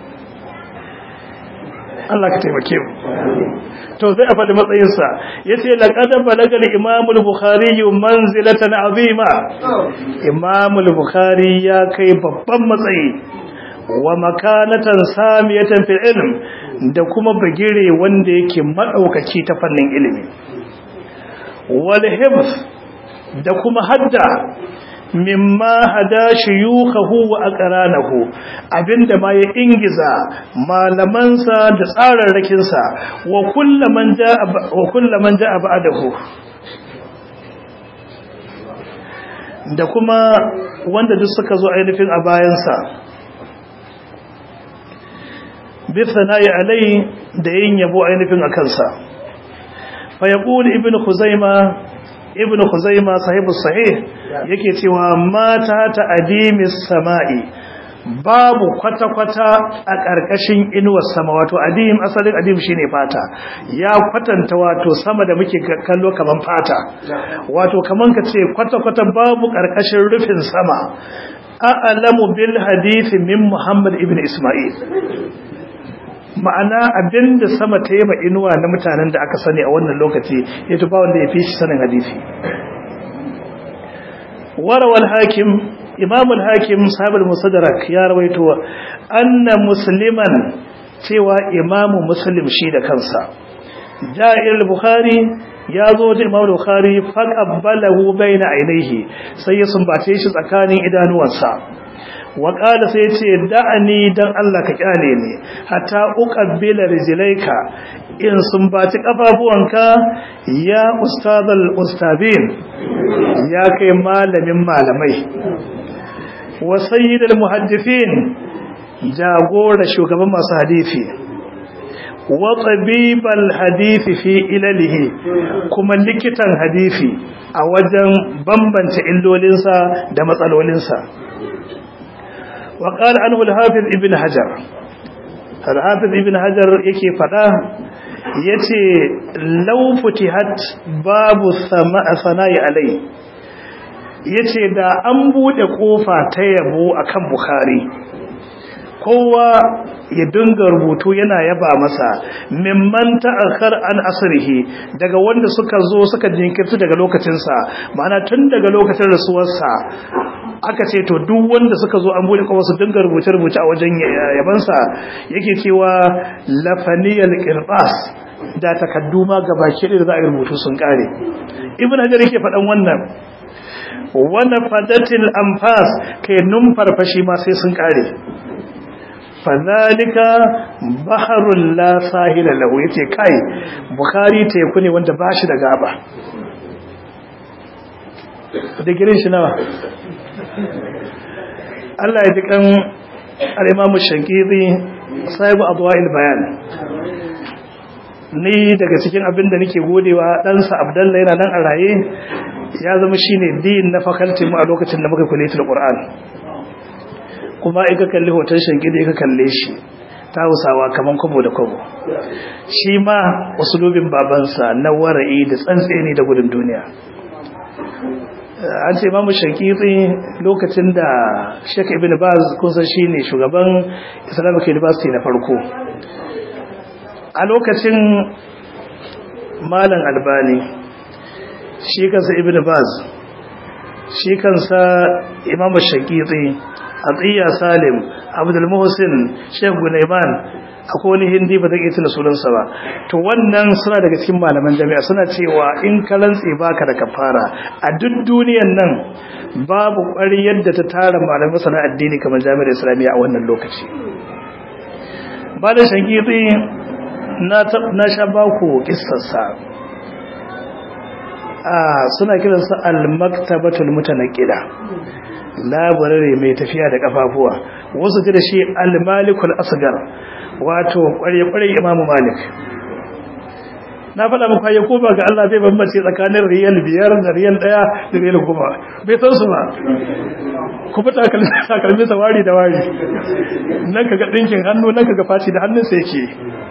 S1: Allah ka taimake mu to zai a faɗi matsayinsa ya ce laƙadar balagar imamul bukhari manzilatan azima imamul bukhari ya kai babban matsayi wa makanatan samiyatan fil ilm da kuma bagire wanda yake madaukaki ta fannin ilimi wal hifz da kuma hadda mimma hada shuyukhahu wa aqranahu abinda ma ya ingiza malamansa da tsararrakin sa wa kullaman jaa wa kullaman jaa ba'dahu da kuma wanda duk suka zo ainihin a bayansa bi thana'i alai da yin yabo ainihin a kansa fa yaqul ibnu khuzaima ibnu khuzaima sahibu sahih yake cewa mata ta adimis sama'i babu kwata-kwata a ƙarƙashin inuwar sama wato adim asalin adim shine fata ya kwatanta wato sama da muke kallo kaman fata wato kaman ka ce kwata-kwata babu ƙarƙashin rufin sama a'lamu bil hadisi min muhammad ibn isma'il ma'ana abinda sama ta yi ma inuwa na mutanen da aka sani a wannan lokaci ya tuba wanda ya fi shi sanin hadisi warawal hakim imam al-hakim sahibul musaddarak ya rawaito anna musliman cewa imam muslim shi da kansa ja'ir al-bukhari ya zo da imam al-bukhari faqabbalahu baina ainihi sai ya sumbace shi tsakanin idanuwansa wa qala sai yace da'ani dan Allah ka kyale ni hatta uqabbila rijlaika in sumbaci kafafuwanka ya ustadal ustabin ya kai malamin malamai wa sayyidul muhaddithin jagora shugaban masu hadisi wa tabibal hadisi fi ilalihi kuma likitan hadisi a wajen bambance illolinsa da matsalolinsa wa qala anhu al-hafiz ibn hajar al-hafiz ibn hajar yake fada yace law futihat babu sana'i alai yace da an bude kofa ta yabo akan bukhari kowa ya dinga rubutu yana yaba masa mimman ta'akhar an asrihi daga wanda suka zo suka jinkirta daga lokacinsa ma'ana tun daga lokacin rasuwarsa aka ce to duk wanda suka zo an bude kofa su dinga rubuce rubuce a wajen yabansa yake cewa lafaniyal qirbas da takaddu ma gabaki da za a rubutu sun kare ibn hajar yake faɗan wannan wannan fadatil anfas kai numfarfashi ma sai sun kare fadhalika baharul la sahila lahu yace kai bukhari teku ne wanda bashi da gaba digirin shi nawa Allah ya ji kan al-Imam Shankiri sahibu adwa'il bayan ni daga cikin abin da nake godewa ɗansa Abdullahi yana nan a raye ya zama shine din na faculty mu a lokacin da muka kuletul Qur'an kuma ika kalli hoton shankidi ika kalle shi ta hausawa kaman kwabo da kwabo shi ma usulubin babansa na wara'i da tsantseni da gudun duniya an ce mamu shankidi lokacin da shek ibn baz kusan shi ne shugaban islamic university na farko a lokacin malam albani shi kansa ibn baz shi kansa imamu shankidi Atiyya Salim, Abdul Muhsin, Sheikh Gunaiman, akwai wani hindi ba zan iya tuna sunansa ba. To wannan suna daga cikin malaman jami'a suna cewa in ka rantse baka da kafara a duk duniyan nan babu ƙwariyar da ta tara malaman sana addini kamar jami'ar Islamiyya a wannan lokaci. Ba da shangitsi na sha baku kissarsa. suna kiransa al-maktabatul mutanaqida labarare mai tafiya da kafafuwa wasu ji da shi al-malikul asgar wato kware-kware imamu malik na faɗa muku ya koma ga Allah bai bambance tsakanin riyal biyar da riyal ɗaya da riyal goma bai san su ba ku fita takalmi sa wari da wari nan kaga ɗinkin hannu nan kaga faci da hannun sa yake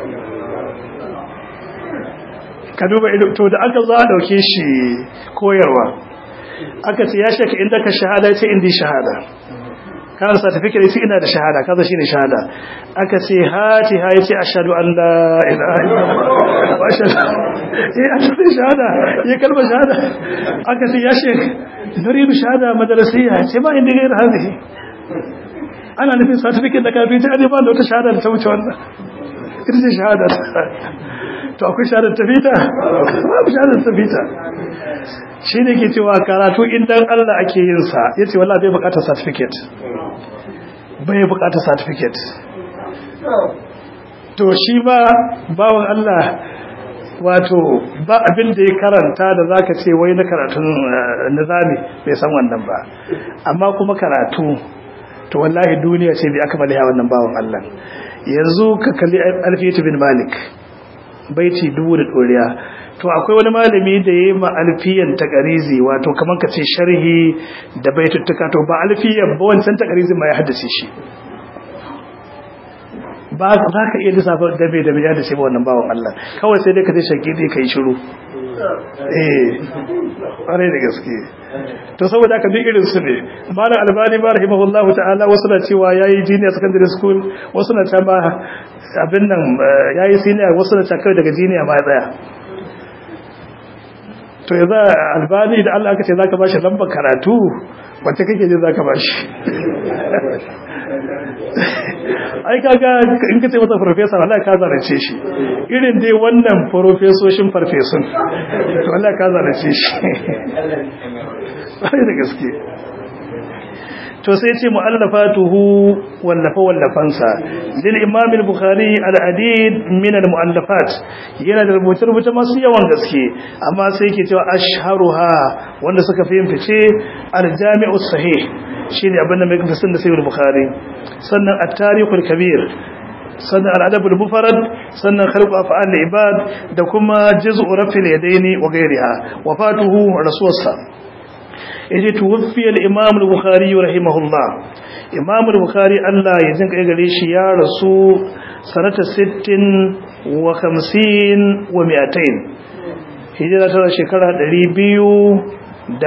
S1: ka duba to da aka zo a dauke shi koyarwa aka ce ya shaka inda ka shahada ce indi shahada kan certificate yace ina da shahada kaza shine shahada aka ce hati ha yace ashhadu an la ilaha illallah wa ashhadu eh ashhadu shahada ya kalma shahada aka ce ya shek nuridu shahada madrasiyya ce ba inda gair hadhihi ana nufin certificate da kafin ta ba da wata shahada da ta wuce wannan ita ce shahada to akwai shahadar tafita babu shahadar tafita shi ne ke cewa karatu indan Allah ake yin sa ya ce wallah bai bukatar certificate bai bukatar certificate to shi ba bawan Allah wato ba abin da ya karanta da zaka ce wai na karatun nizami bai san wannan ba amma kuma karatu to wallahi duniya ce bai aka maliya wannan bawan Allah yanzu ka kalli alfiyatu bin malik baiti dubu da ɗoriya to akwai wani malami da ya yi ma alfiyan takarizi wato kamar ka ce sharhi da baituttuka to ba alfiyan ba wancan takarizi ma ya haddace shi ba za ka iya lissafa dabe da ya haddace ba wannan bawan Allah kawai sai dai ka ce shaki dai ka yi shiru eh ƙwarai da gaske to saboda haka duk irin su ne malam albani ba rahimahullahu ta'ala wasu na cewa yayi junior secondary school wasu na ta ma abin nan yayi senior wasu na ta kai daga junior ma tsaya to yanzu albani da Allah aka ce zaka bashi lambar karatu wacce kake ji zaka bashi ai kaga in ka ce masa professor Allah ka zarace shi irin dai wannan profesoshin farfesun to Allah ka zarace shi ai da gaske to sai ce mu'allafatuhu wallafa wallafansa lil imam al-bukhari al-adid min al-mu'allafat yana da rubuce rubuce masu yawan gaske amma sai yake cewa ashharuha wanda suka fi yin fice al-jami'u sahih shine abin da mai fisin da sayyid bukhari sannan at-tarikhul kabir sannan al'adabul mufarad sannan khalqu af'al ibad da kuma juz'u rafil yadaini wa ghayriha wafatuhu rasulsa yaje tuwfiya al-imam al-bukhari rahimahullah imam al-bukhari Allah ya jinka gare shi ya rasu sanata 60 wa 50 wa 200 hijira ta shekara 256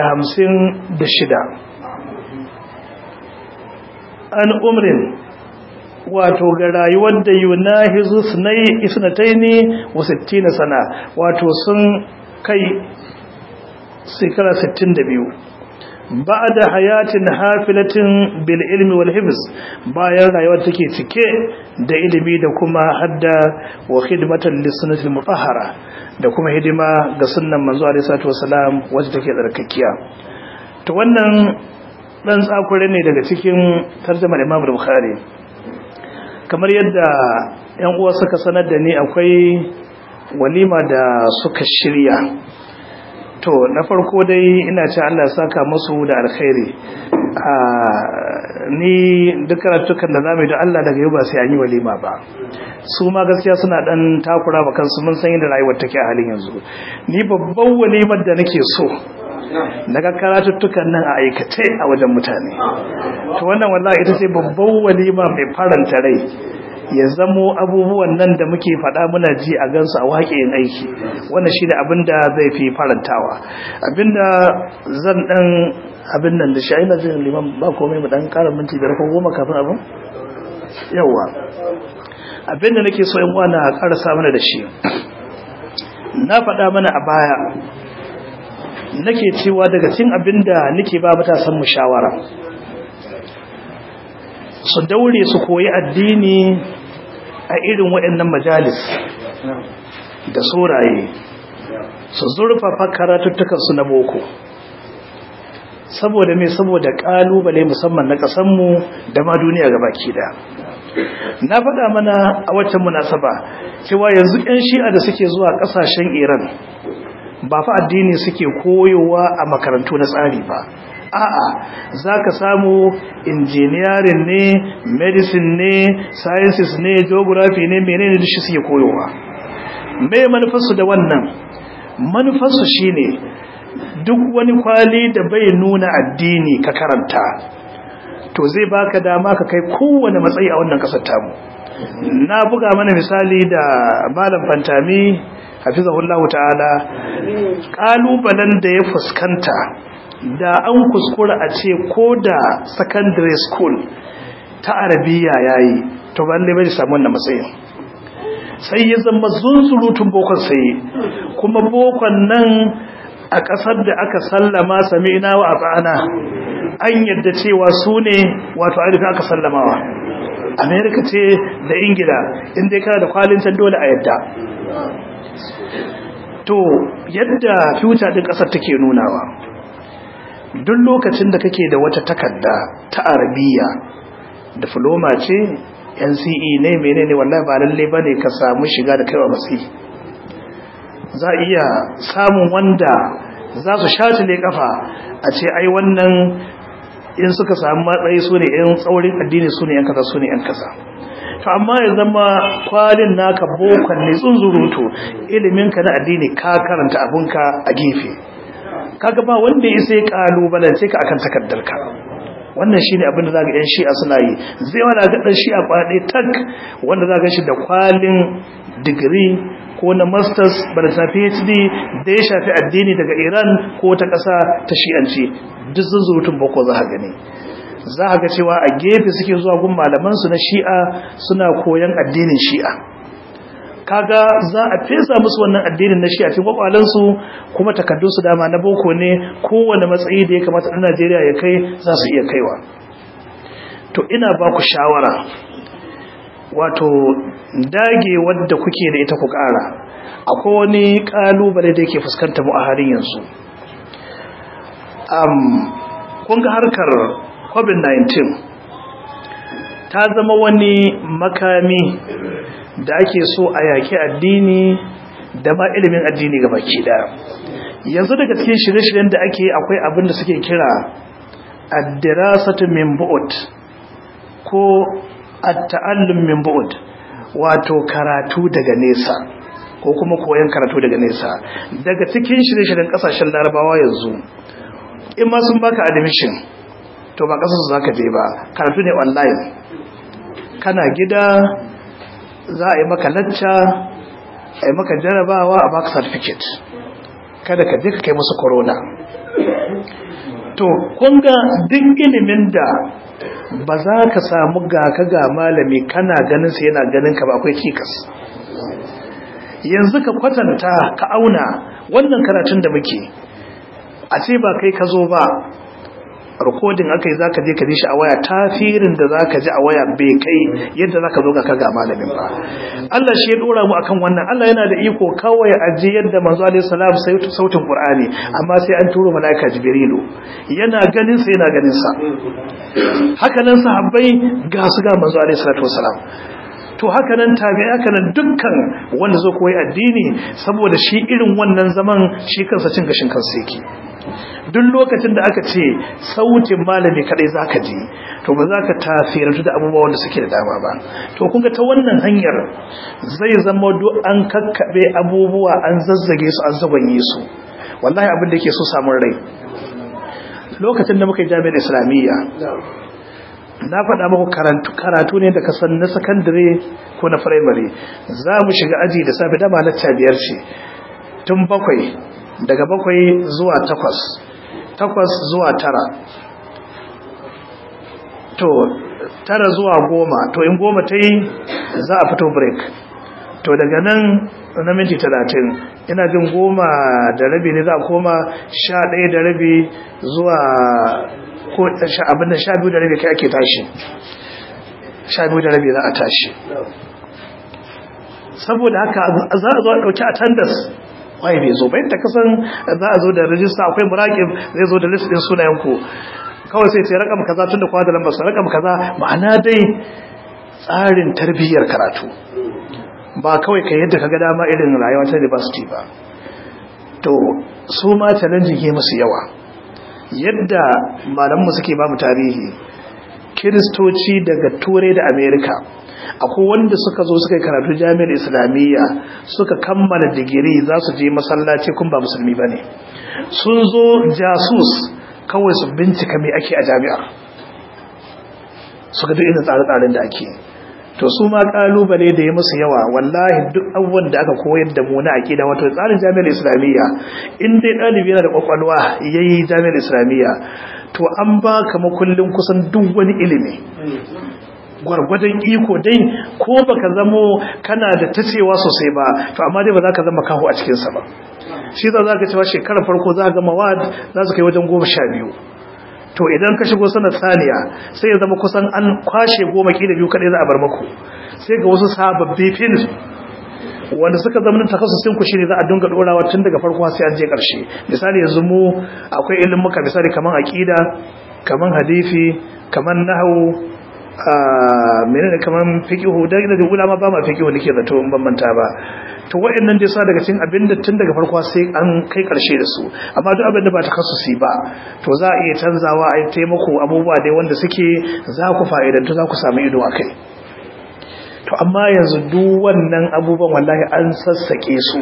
S1: an umrin wato ga rayuwar da yunahizu sunai isnataini wa 60 sana wato sun kai shekara 62 ba'da hayatin hafilatin bil ilmi wal hifz bayan rayuwar take cike da ilimi da kuma hadda wa khidmatan lis sunnatil mutahhara da kuma hidima ga sunnan manzo alaihi salatu wasalam wacce take tsarkakiya to wannan dan tsakure ne daga cikin tarjumar Imam Bukhari kamar yadda ƴan uwa suka sanar da ni akwai walima da suka shirya to na farko dai ina ce Allah ya saka musu da alkhairi a ni duk karatukan da zamu yi da Allah daga yau ba sai an yi walima ba su ma gaskiya suna dan takura ba kansu mun san yadda rayuwar take a halin yanzu ni babban walimar da nake so daga karatuttukan nan a aikace a wajen mutane to wannan wallahi ita ce babban walima mai faranta rai ya zamo abubuwan nan da muke faɗa muna ji a gansu a waƙeyin aiki wannan shi da abin da zai fi farantawa abinda zan ɗan abin nan da shi aina jin liman ba komai mu ɗan ƙara minti biyar ko goma kafin abin yawa abinda nake so in wana ƙarasa mana da shi na faɗa mana a baya nake cewa daga cin abinda nake ba matasan mu shawara su daure su koyi addini a irin waɗannan majalis da suraye su zurfafa karatuttukansu na boko saboda mai saboda ƙalubale musamman na ƙasanmu da ma duniya ga baki da na faɗa mana a waccan munasaba cewa yanzu 'yan shi'a da suke zuwa ƙasashen iran ba fa addini suke koyowa a makarantu na tsari ba a'a za ka samu injiniyarin ne medicine ne sciences ne geography ne menene da shi suke koyowa mai manufarsu da wannan manufarsu shine duk wani kwali da bai nuna addini ka karanta to zai baka dama ka kai kowane matsayi a wannan kasar tamu na buga mana misali da malam fantami hafizahullahu ta'ala kalubalen da ya fuskanta da an kuskura a ce ko da secondary school ta arabiya yayi to ba ne bai samu wannan matsayin sai ya zama zunzurutun bokon sai kuma bokon nan a ƙasar da aka sallama sami'na wa ata'ana an yadda cewa su ne wato ainihin aka sallamawa amerika ce da ingila inda ya kana da kwalin can dole a yadda to yadda future din ƙasar take nunawa duk lokacin da kake da wata takarda ta arabiya diploma ce NCE ne menene wallahi ba lalle bane ka samu shiga da kaiwa matsayi za iya samun wanda za su shatile kafa a ce ai wannan in suka samu matsayi su ne yan tsaurin addini su ne yan kaza su ne yan kaza to amma ya zama kwalin naka bokon ne tsunzurutu iliminka na addini ka karanta abunka a gefe kaga ba wanda ya sai kalubalance ka akan takaddarka wannan shine abin da zaka yan shi'a suna yi zai wala ga dan shi'a kwade tak wanda zaka shi da kwalin degree ko na masters ba da PhD da ya shafi addini daga Iran ko ta ƙasa ta shi'anci duk zunzurutun boko za ka gani za ka ga cewa a gefe suke zuwa gun malaman su na shi'a suna koyan addinin shi'a kaga za a fesa musu wannan addinin na shi'a cikin kwakwalansu kuma takaddunsu dama na boko ne kowane matsayi da ya kamata ɗan Najeriya ya kai za su iya kaiwa to ina ba ku shawara wato dage wadda kuke da ita ku ƙara akwai wani ƙalubale da yake fuskanta mu a halin yanzu um, kun ga harkar covid-19 ta zama wani makami da ake so a yaƙi addini da ma ilimin addini ga baki ɗaya yanzu daga cikin shirye-shiryen da ake akwai abin da suke kira addirasatu min bu'ud ko at-ta'allum min bu'ud wato karatu daga nesa ko kuma koyon karatu daga nesa daga cikin shirye-shiryen kasashen larabawa yanzu in ma sun baka admission to ba kasar su zaka je ba karatu ne online kana gida za a yi maka lacca a yi maka jarabawa a baka certificate kada ka je ka kai musu corona to kunga duk ilimin da ba za ka samu ga ka ga malami kana ganin sa yana ganin ka ba akwai cikas yanzu ka kwatanta ka auna wannan karatun da muke a ce ba kai ka zo ba rikodin aka yi za ka je ka ji shi a waya tafirin da za ka ji a waya bai kai yadda za ka zo ga kaga malamin ba Allah shi ya dora mu akan wannan Allah yana da iko kawai a ji yadda manzo alaihi salam sai sautin Qur'ani amma sai an turo malaika Jibrilu yana ganin sa yana ganin sa haka nan sahabbai ga su ga manzo alaihi salatu wasalam to haka nan tabi'i haka nan dukkan wanda zo koyi addini saboda shi irin wannan zaman shi kansa cin gashin kansa yake duk lokacin da aka ce sautin malami kadai zaka ji to ba za ka tasirantu da abubuwa wanda suke da dama ba to kun ga ta wannan hanyar zai zama duk an kakkabe abubuwa an zazzage su an zagwanye su wallahi abin da yake so samun rai lokacin da muka yi jami'ar islamiyya na faɗa muku karatu karatu ne da kasan na sakandare ko na firamare za mu shiga aji da safe dama na biyar ce tun bakwai daga bakwai zuwa takwas takwas zuwa tara to tara zuwa goma to in goma ta yi za a fito break to daga nan na minti talatin ina jin goma da rabi ne za a koma sha ɗaya da rabi zuwa ko abinda sha biyu da rabi kai ake tashi sha biyu da rabi za a tashi saboda haka za a zo a ɗauki attendance waye bai zo bayan ta kasan za a zo da rajista akwai muraƙib zai zo da list ɗin sunayenku kawai sai ce rakam kaza tun da kwa da lambar rakam kaza ma'ana dai tsarin tarbiyyar karatu ba kawai ka yadda kaga dama irin rayuwa ta university ba to su ma challenge ke musu yawa yadda malamanmu suke ba mu tarihi kiristoci daga turai da america akwai wanda suka zo suka yi karatu jami'ar islamiyya suka kammala digiri za su je masallaci kun ba musulmi ba ne sun zo jasus kawai su bincika mai ake a jami'ar suka duk irin tsare-tsaren da ake to su ma kalubale da ya musu yawa wallahi duk abubuwan da aka koyar da mu na aqida wato tsarin jami'ar islamiyya in dai dalibi yana da kwakwalwa yayi jami'ar islamiyya to an ba ka makullin kusan duk wani ilimi gwargwadon iko dai ko baka zamo kana da tacewa sosai ba to amma dai ba za ka zama kaho a cikin sa ba shi za ka cewa shekarar farko za ga mawad za su kai wajen goma sha biyu to idan ka shigo sanar saniya sai ya zama kusan an kwashe goma kila biyu kadai za a bar maku sai ga wasu sababbi fil wanda suka zama takasusin ku shine za a dinga dorawa tun daga farko sai an je karshe misali yanzu mu akwai ilimin muka misali kaman aqida kaman hadisi kaman nahwu menene kaman fiqhu da da ulama ba ma fiqhu nake zato in ban manta ba to wayannan dai sa daga cikin abinda tun daga farko sai an kai karshe da su amma duk abinda ba takassusi ba to za a iya canzawa a yi taimako abubuwa dai wanda suke za ku fa'idantu za ku samu ido akai to amma yanzu duk wannan abubuwan wallahi an sassake su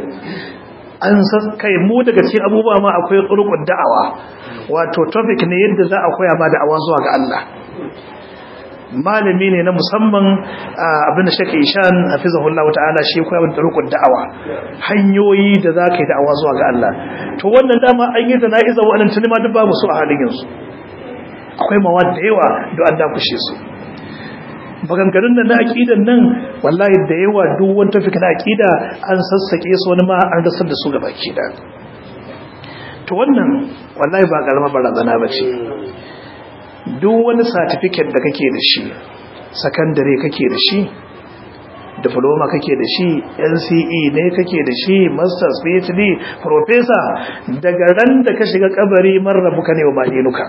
S1: an saskai mu daga cikin abubuwa ma akwai tsurkun da'awa wato topic ne yadda za a koya ma da'awa zuwa ga Allah malami ne na musamman abin da shaka ishan hafizahullah ta'ala shi koya min turukun da'awa hanyoyi da za ka yi da'awa zuwa ga Allah to wannan dama an yi jana'iza wa'annan tuni ma duk babu su a halin yanzu akwai mawad da yawa da an dakushe su maganganun nan na aqidan nan wallahi da yawa duk wani tafika na aqida an sassake su wani ma an rasar da su gaba ki da to wannan wallahi ba garma barazana bace duk wani certificate da kake da shi secondary kake da shi diploma kake da shi NCE ne kake da shi masters PhD professor daga ran da ka shiga kabari marrabuka ne wa madinuka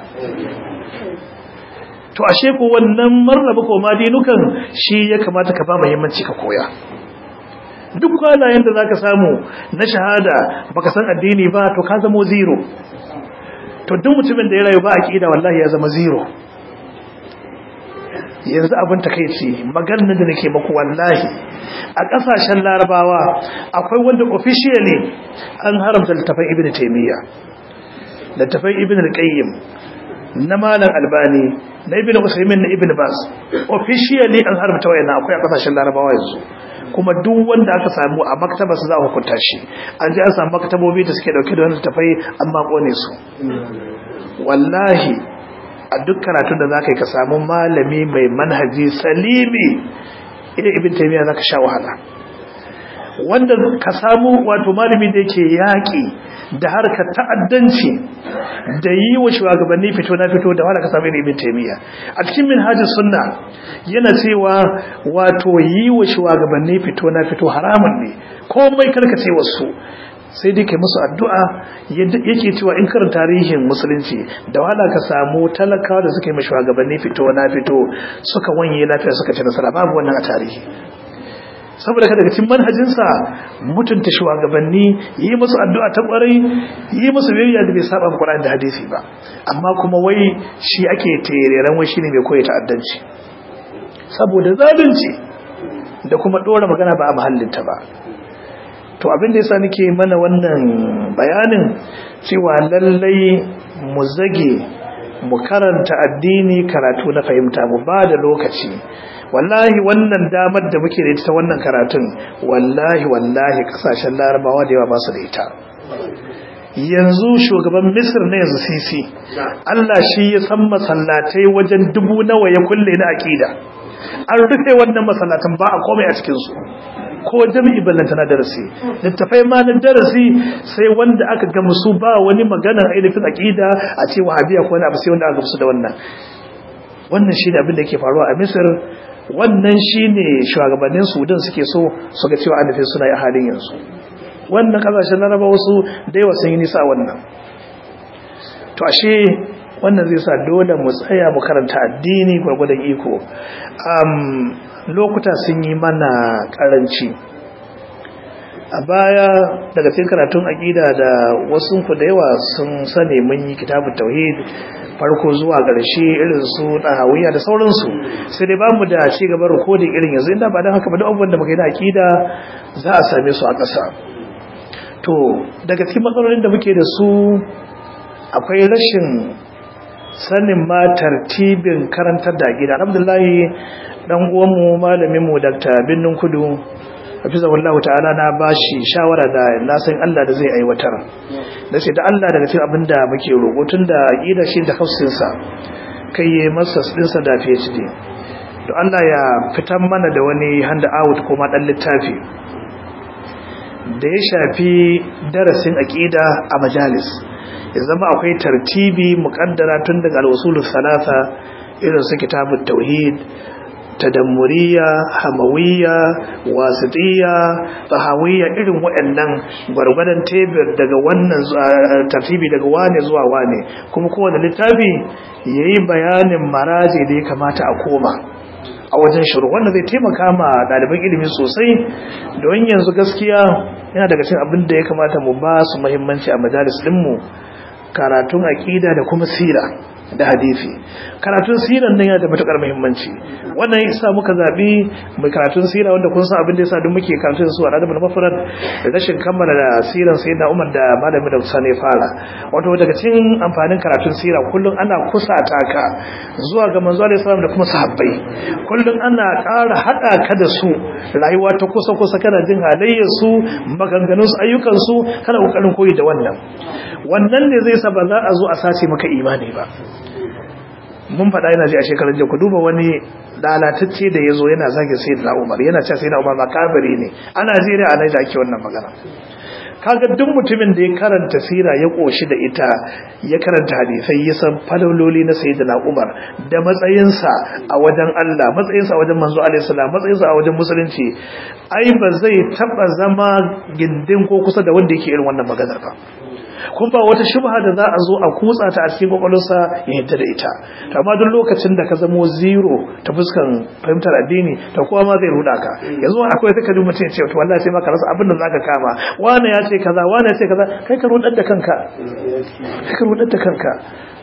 S1: to ashe ko wannan marrabu ko madinukan shi ya kamata ka ba muhimmanci ka koya duk kwalayen da zaka samu na shahada baka san addini ba to ka zamo zero to duk mutumin da ya rayu ba aqida wallahi ya zama zero yanzu abin takeici maganar da nake maku wallahi a kasashen larabawa akwai wanda officially an haramta littafin ibn taymiya littafin ibn al-qayyim na malam albani na ibn usaymin na ibn bas officially an haramta wayannan akwai a kasashen larabawa yanzu kuma duk wanda aka samu a maktaba su za a hukunta shi an ji an samu maktabobi da suke dauke da wannan tafai an ma kone su wallahi a duk karatun da zaka yi ka samu malami mai manhaji salimi idan ibn taymiya zaka sha wahala wanda ka samu wato malami da yake yaki da harkar ta'addanci da yi wa shugabanni fito na fito da wanda ka samu ibn taymiya a cikin minhajus sunna yana cewa wato yi wa shugabanni fito na fito haramun ne komai karkace wasu sai dai kai musu addu'a yake cewa in karin tarihin musulunci da wahala ka samu talakawa da suka yi mashi shugabanni fito na fito suka wanye lafiya suka ci nasara babu wannan a tarihi saboda kada daga cikin manhajinsa mutunta shugabanni yi musu addu'a ta kwarai yi musu biyayya da bai saba Qur'ani da hadisi ba amma kuma wai shi ake tereren wai shine mai koyi ta'addanci saboda zalunci da kuma dora magana ba a mahallinta ba to abin da yasa nake mana wannan bayanin cewa lallai mu zage mu karanta addini karatu na fahimta mu ba da lokaci wallahi wannan damar da muke da ita ta wannan karatun wallahi wallahi kasashen larabawa da yawa ba su da ita yanzu shugaban misir na yanzu sisi Allah shi ya san masallatai wajen dubu nawa ya kulle na akida an rufe wannan masallatan ba a komai a cikinsu ko jami'i ballanta na darasi littafai ma na darasi sai wanda aka ga su ba wani maganar ainihin akida a ce wahabiya ko wani abu sai wanda aka gamsu da wannan wannan shi ne abin da yake faruwa a misir wannan shi ne shugabannin sudan suke so su ga cewa annafi suna yi a halin yanzu wannan kasashen laraba wasu da yawa sun yi nisa wannan to ashe wannan zai sa dole mu tsaya mu karanta addini gwargwadon iko lokuta sun yi mana karanci a baya daga cikin karatun aƙida da wasu ku da yawa sun sani mun yi kitabun tauhid farko zuwa ƙarshe irin su ɗahawiya da sauransu sai dai bamu da ci gaban rikodin irin yanzu inda ba don haka ba duk abubuwan da muka yi na aƙida za a same su a ƙasa to daga cikin matsalolin da muke da su akwai rashin sanin ma tartibin karantar da gida alhamdulillahi dan uwanmu malamin mu Dr. Binnin Kudu hafizahullahu ta'ala na bashi shawara da na san Allah da zai aiwatar nace da Allah daga cikin abinda muke roƙo tunda aqida shi da hafsin sa kai yayi masa din sa da PhD to Allah ya fitar mana da wani hand out ko ma dan littafi da ya shafi darasin aqida a majalis ya zama akwai tartibi muqaddara tun daga al-usulus salasa irin su kitabut tauhid tadammuriya hamawiyya wasitiyya tahawiyya irin waɗannan gwargwadon tebir daga wannan tartibi daga wane zuwa wane kuma kowane littafi yayi bayanin maraji da ya kamata a koma a wajen shiru wanda zai taimaka ma ɗaliban ilimi sosai don yanzu gaskiya yana daga cikin abin da ya kamata mu ba su muhimmanci a majalis ɗinmu karatun aƙida da kuma sira da hadisi karatun siran nan yana da matukar muhimmanci wannan yasa muka zabi mai karatun sira wanda kun san abin da yasa duk muke karatun su a radabul mafrad rashin kammala da siran sayyidina Umar da malami da Sani fara wato daga cikin amfanin karatun sira kullun ana kusata ka zuwa ga manzo alaihi salam da kuma sahabbai kullun ana ƙara hada ka da su rayuwa ta kusa kusa kana jin halayyar su maganganun su ayyukan su kana kokarin koyi da wannan wannan ne zai sa ba za a zo a sace maka imani ba mun faɗa yana ji a shekarun jiya ku duba wani lalatacce da ya zo yana zage sai da umar yana cewa sai da umar makabiri ne a najeriya a naija ake wannan magana kaga duk mutumin da ya karanta sira ya koshi da ita ya karanta hadisai ya san falololi na sayyidina umar da matsayinsa a wajen Allah matsayinsa a wajen manzo alaihi salam matsayinsa a wajen musulunci ai ba zai taba zama gindin ko kusa da wanda yake irin wannan maganar ba kun ba wata shubha da za a zo a kutsa ta a cikin kwakwalwarsa ya yadda da ita amma duk lokacin da ka zamo zero ta fuskan fahimtar addini ta kowa ma zai ruda ka yanzu akwai ta kadu mutum ya ce to wallahi sai maka rasa abin da zaka kama wani ya ce kaza wani ya ce kaza kai ka rudar da kanka kai ka rudar da kanka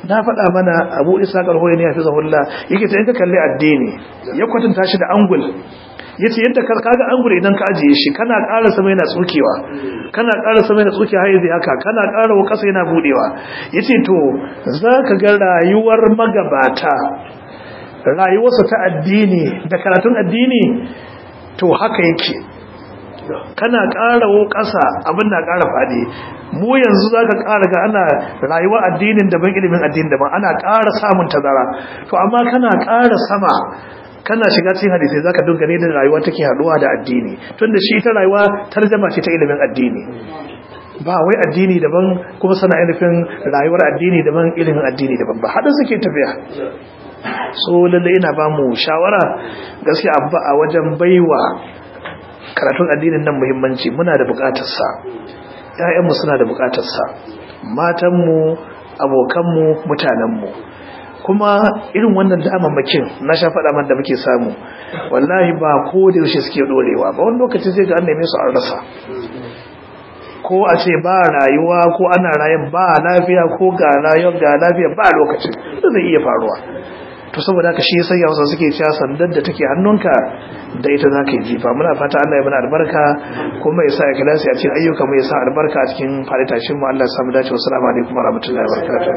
S1: na faɗa mana abu isa ƙarhoyi ne ya fi zahulla yake ta yanka kalli addini ya kwatanta shi da angul ya ce yadda kaga angul idan ka ajiye shi kana ƙara sama yana tsukewa kana ƙara sama yana tsukewa har yanzu haka kana ƙara wa ƙasa yana buɗewa ya ce to za ka ga rayuwar magabata rayuwarsa ta addini da karatun addini to haka yake kana ƙara wo ƙasa abin na ƙara faɗi mu yanzu za ka ƙara ga ana rayuwa addinin daban ilimin addinin daban ana ƙara samun tazara to amma kana ƙara sama kana shiga cikin hadisai za ka dunga ne da rayuwa take haɗuwa da addini tunda shi ta rayuwa tarjama ce ta ilimin addini ba wai addini daban kuma sana ainihin rayuwar addini daban ilimin addini daban ba haɗin suke tafiya so lalle ina ba mu shawara gaskiya abba a wajen baiwa karatun addinin nan muhimmanci muna da bukatarsa ƴaƴanmu suna da bukatarsa matanmu abokanmu mutanenmu kuma irin wannan damammakin na sha faɗa man da muke samu wallahi ba ko da yaushe suke dorewa ba wani lokaci sai ga an neme su an rasa ko a ce ba rayuwa ko ana rayan ba lafiya ko ga rayuwar ga lafiya ba lokacin da zai iya faruwa to saboda haka shi sai yawsa suke cewa sandar da take hannunka da ita za ka yi jifa muna fata Allah ya mana albarka kuma ya sa ya kilasi a cikin ayyuka mu ya sa albarka a cikin faritashin mu Allah ya samu dace wasu alaikum wa rahmatullahi wa barakatuh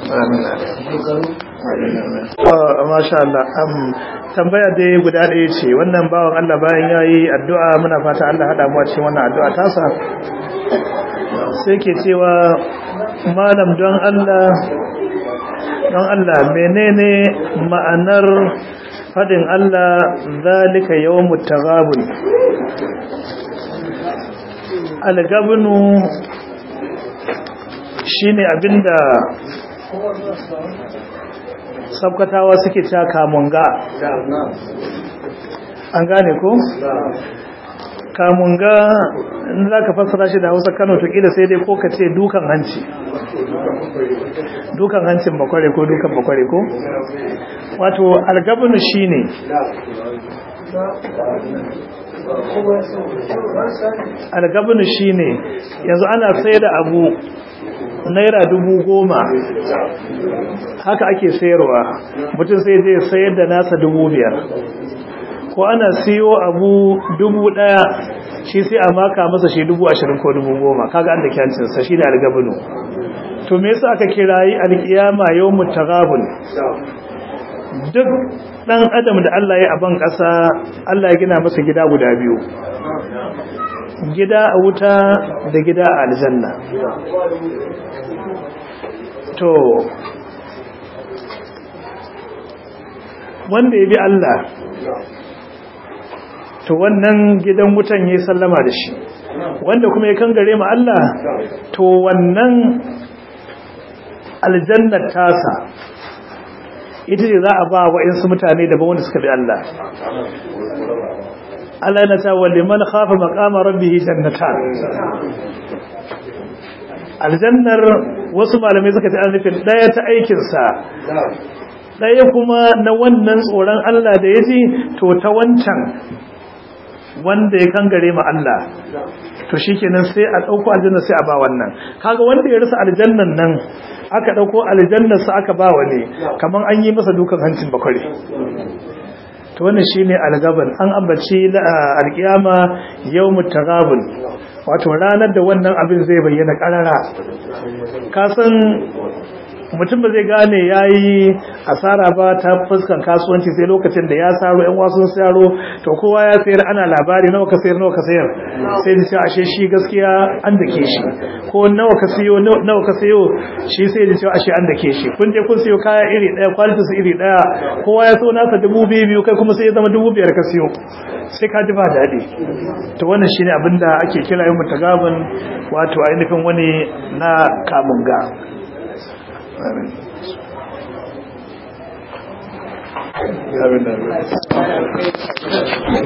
S1: amin masha Allah am tambaya dai guda ɗaya ce wannan bawan Allah bayan yayi addu'a muna fata Allah hada mu a cikin wannan addu'a tasa sai ke cewa malam don Allah don Allah menene ma'anar fadin Allah zalika yawmut taghabun algabnu shine abinda sabkatawa suke ta kamunga an gane ko kamunga in za ka fassara shi da hausa kano to kila sai dai ko ka ce dukan hanci dukan hancin bakware ko dukan bakware ko wato algabinu shi ne algabinu shi ne yanzu ana sai da abu naira dubu goma haka ake sayarwa mutum sai zai sayar da nasa dubu biyar ko ana siyo abu dubu daya shi sai a maka masa shi dubu ashirin ko dubu goma kaga an da kyancinsa shi ne algabinu to me yasa aka kirayi alkiyama yawmut taghabun duk dan adam da Allah ya aban kasa Allah ya gina masa gida guda biyu gida a wuta da gida a aljanna to wanda ya bi Allah to wannan gidan wutan yayi sallama da shi wanda kuma ya kangare mu Allah to wannan aljannar tasa ita ce za a ba wa insu mutane daban wanda suka bi Allah Allah yana cewa liman khafa maqama rabbih jannatan aljannar wasu malamai suka ce an nufin daya ta aikin sa daya kuma na wannan tsoron Allah da yaji to ta wancan wanda ya kangare ma Allah to shikenan sai a dauko aljanna sai a ba wannan kaga wanda ya rasa aljannan nan aka dauko aljannar sa aka ba wani kaman an yi masa dukan hancin bakware to wannan shine algaban an ambaci alkiyama yawmut taghabun wato ranar da wannan abin zai bayyana karara ka san mutum ba zai gane yayi asara ba ta fuskan kasuwanci sai lokacin da ya saro yan wasun saro to kowa ya sayar ana labari nawa ka sayar nawa ka sayar sai da ce ashe shi gaskiya an dake shi ko nawa ka siyo nawa ka sayo shi sai da ce ashe an dake shi kun je kun siyo kaya iri daya quality su iri daya kowa ya so nasa dubu biyu kai kuma sai ya zama dubu biyar ka siyo sai ka ji ba daɗi to wannan shine abinda ake kira yin mutagabin wato ainihin wani na kamunga Amin.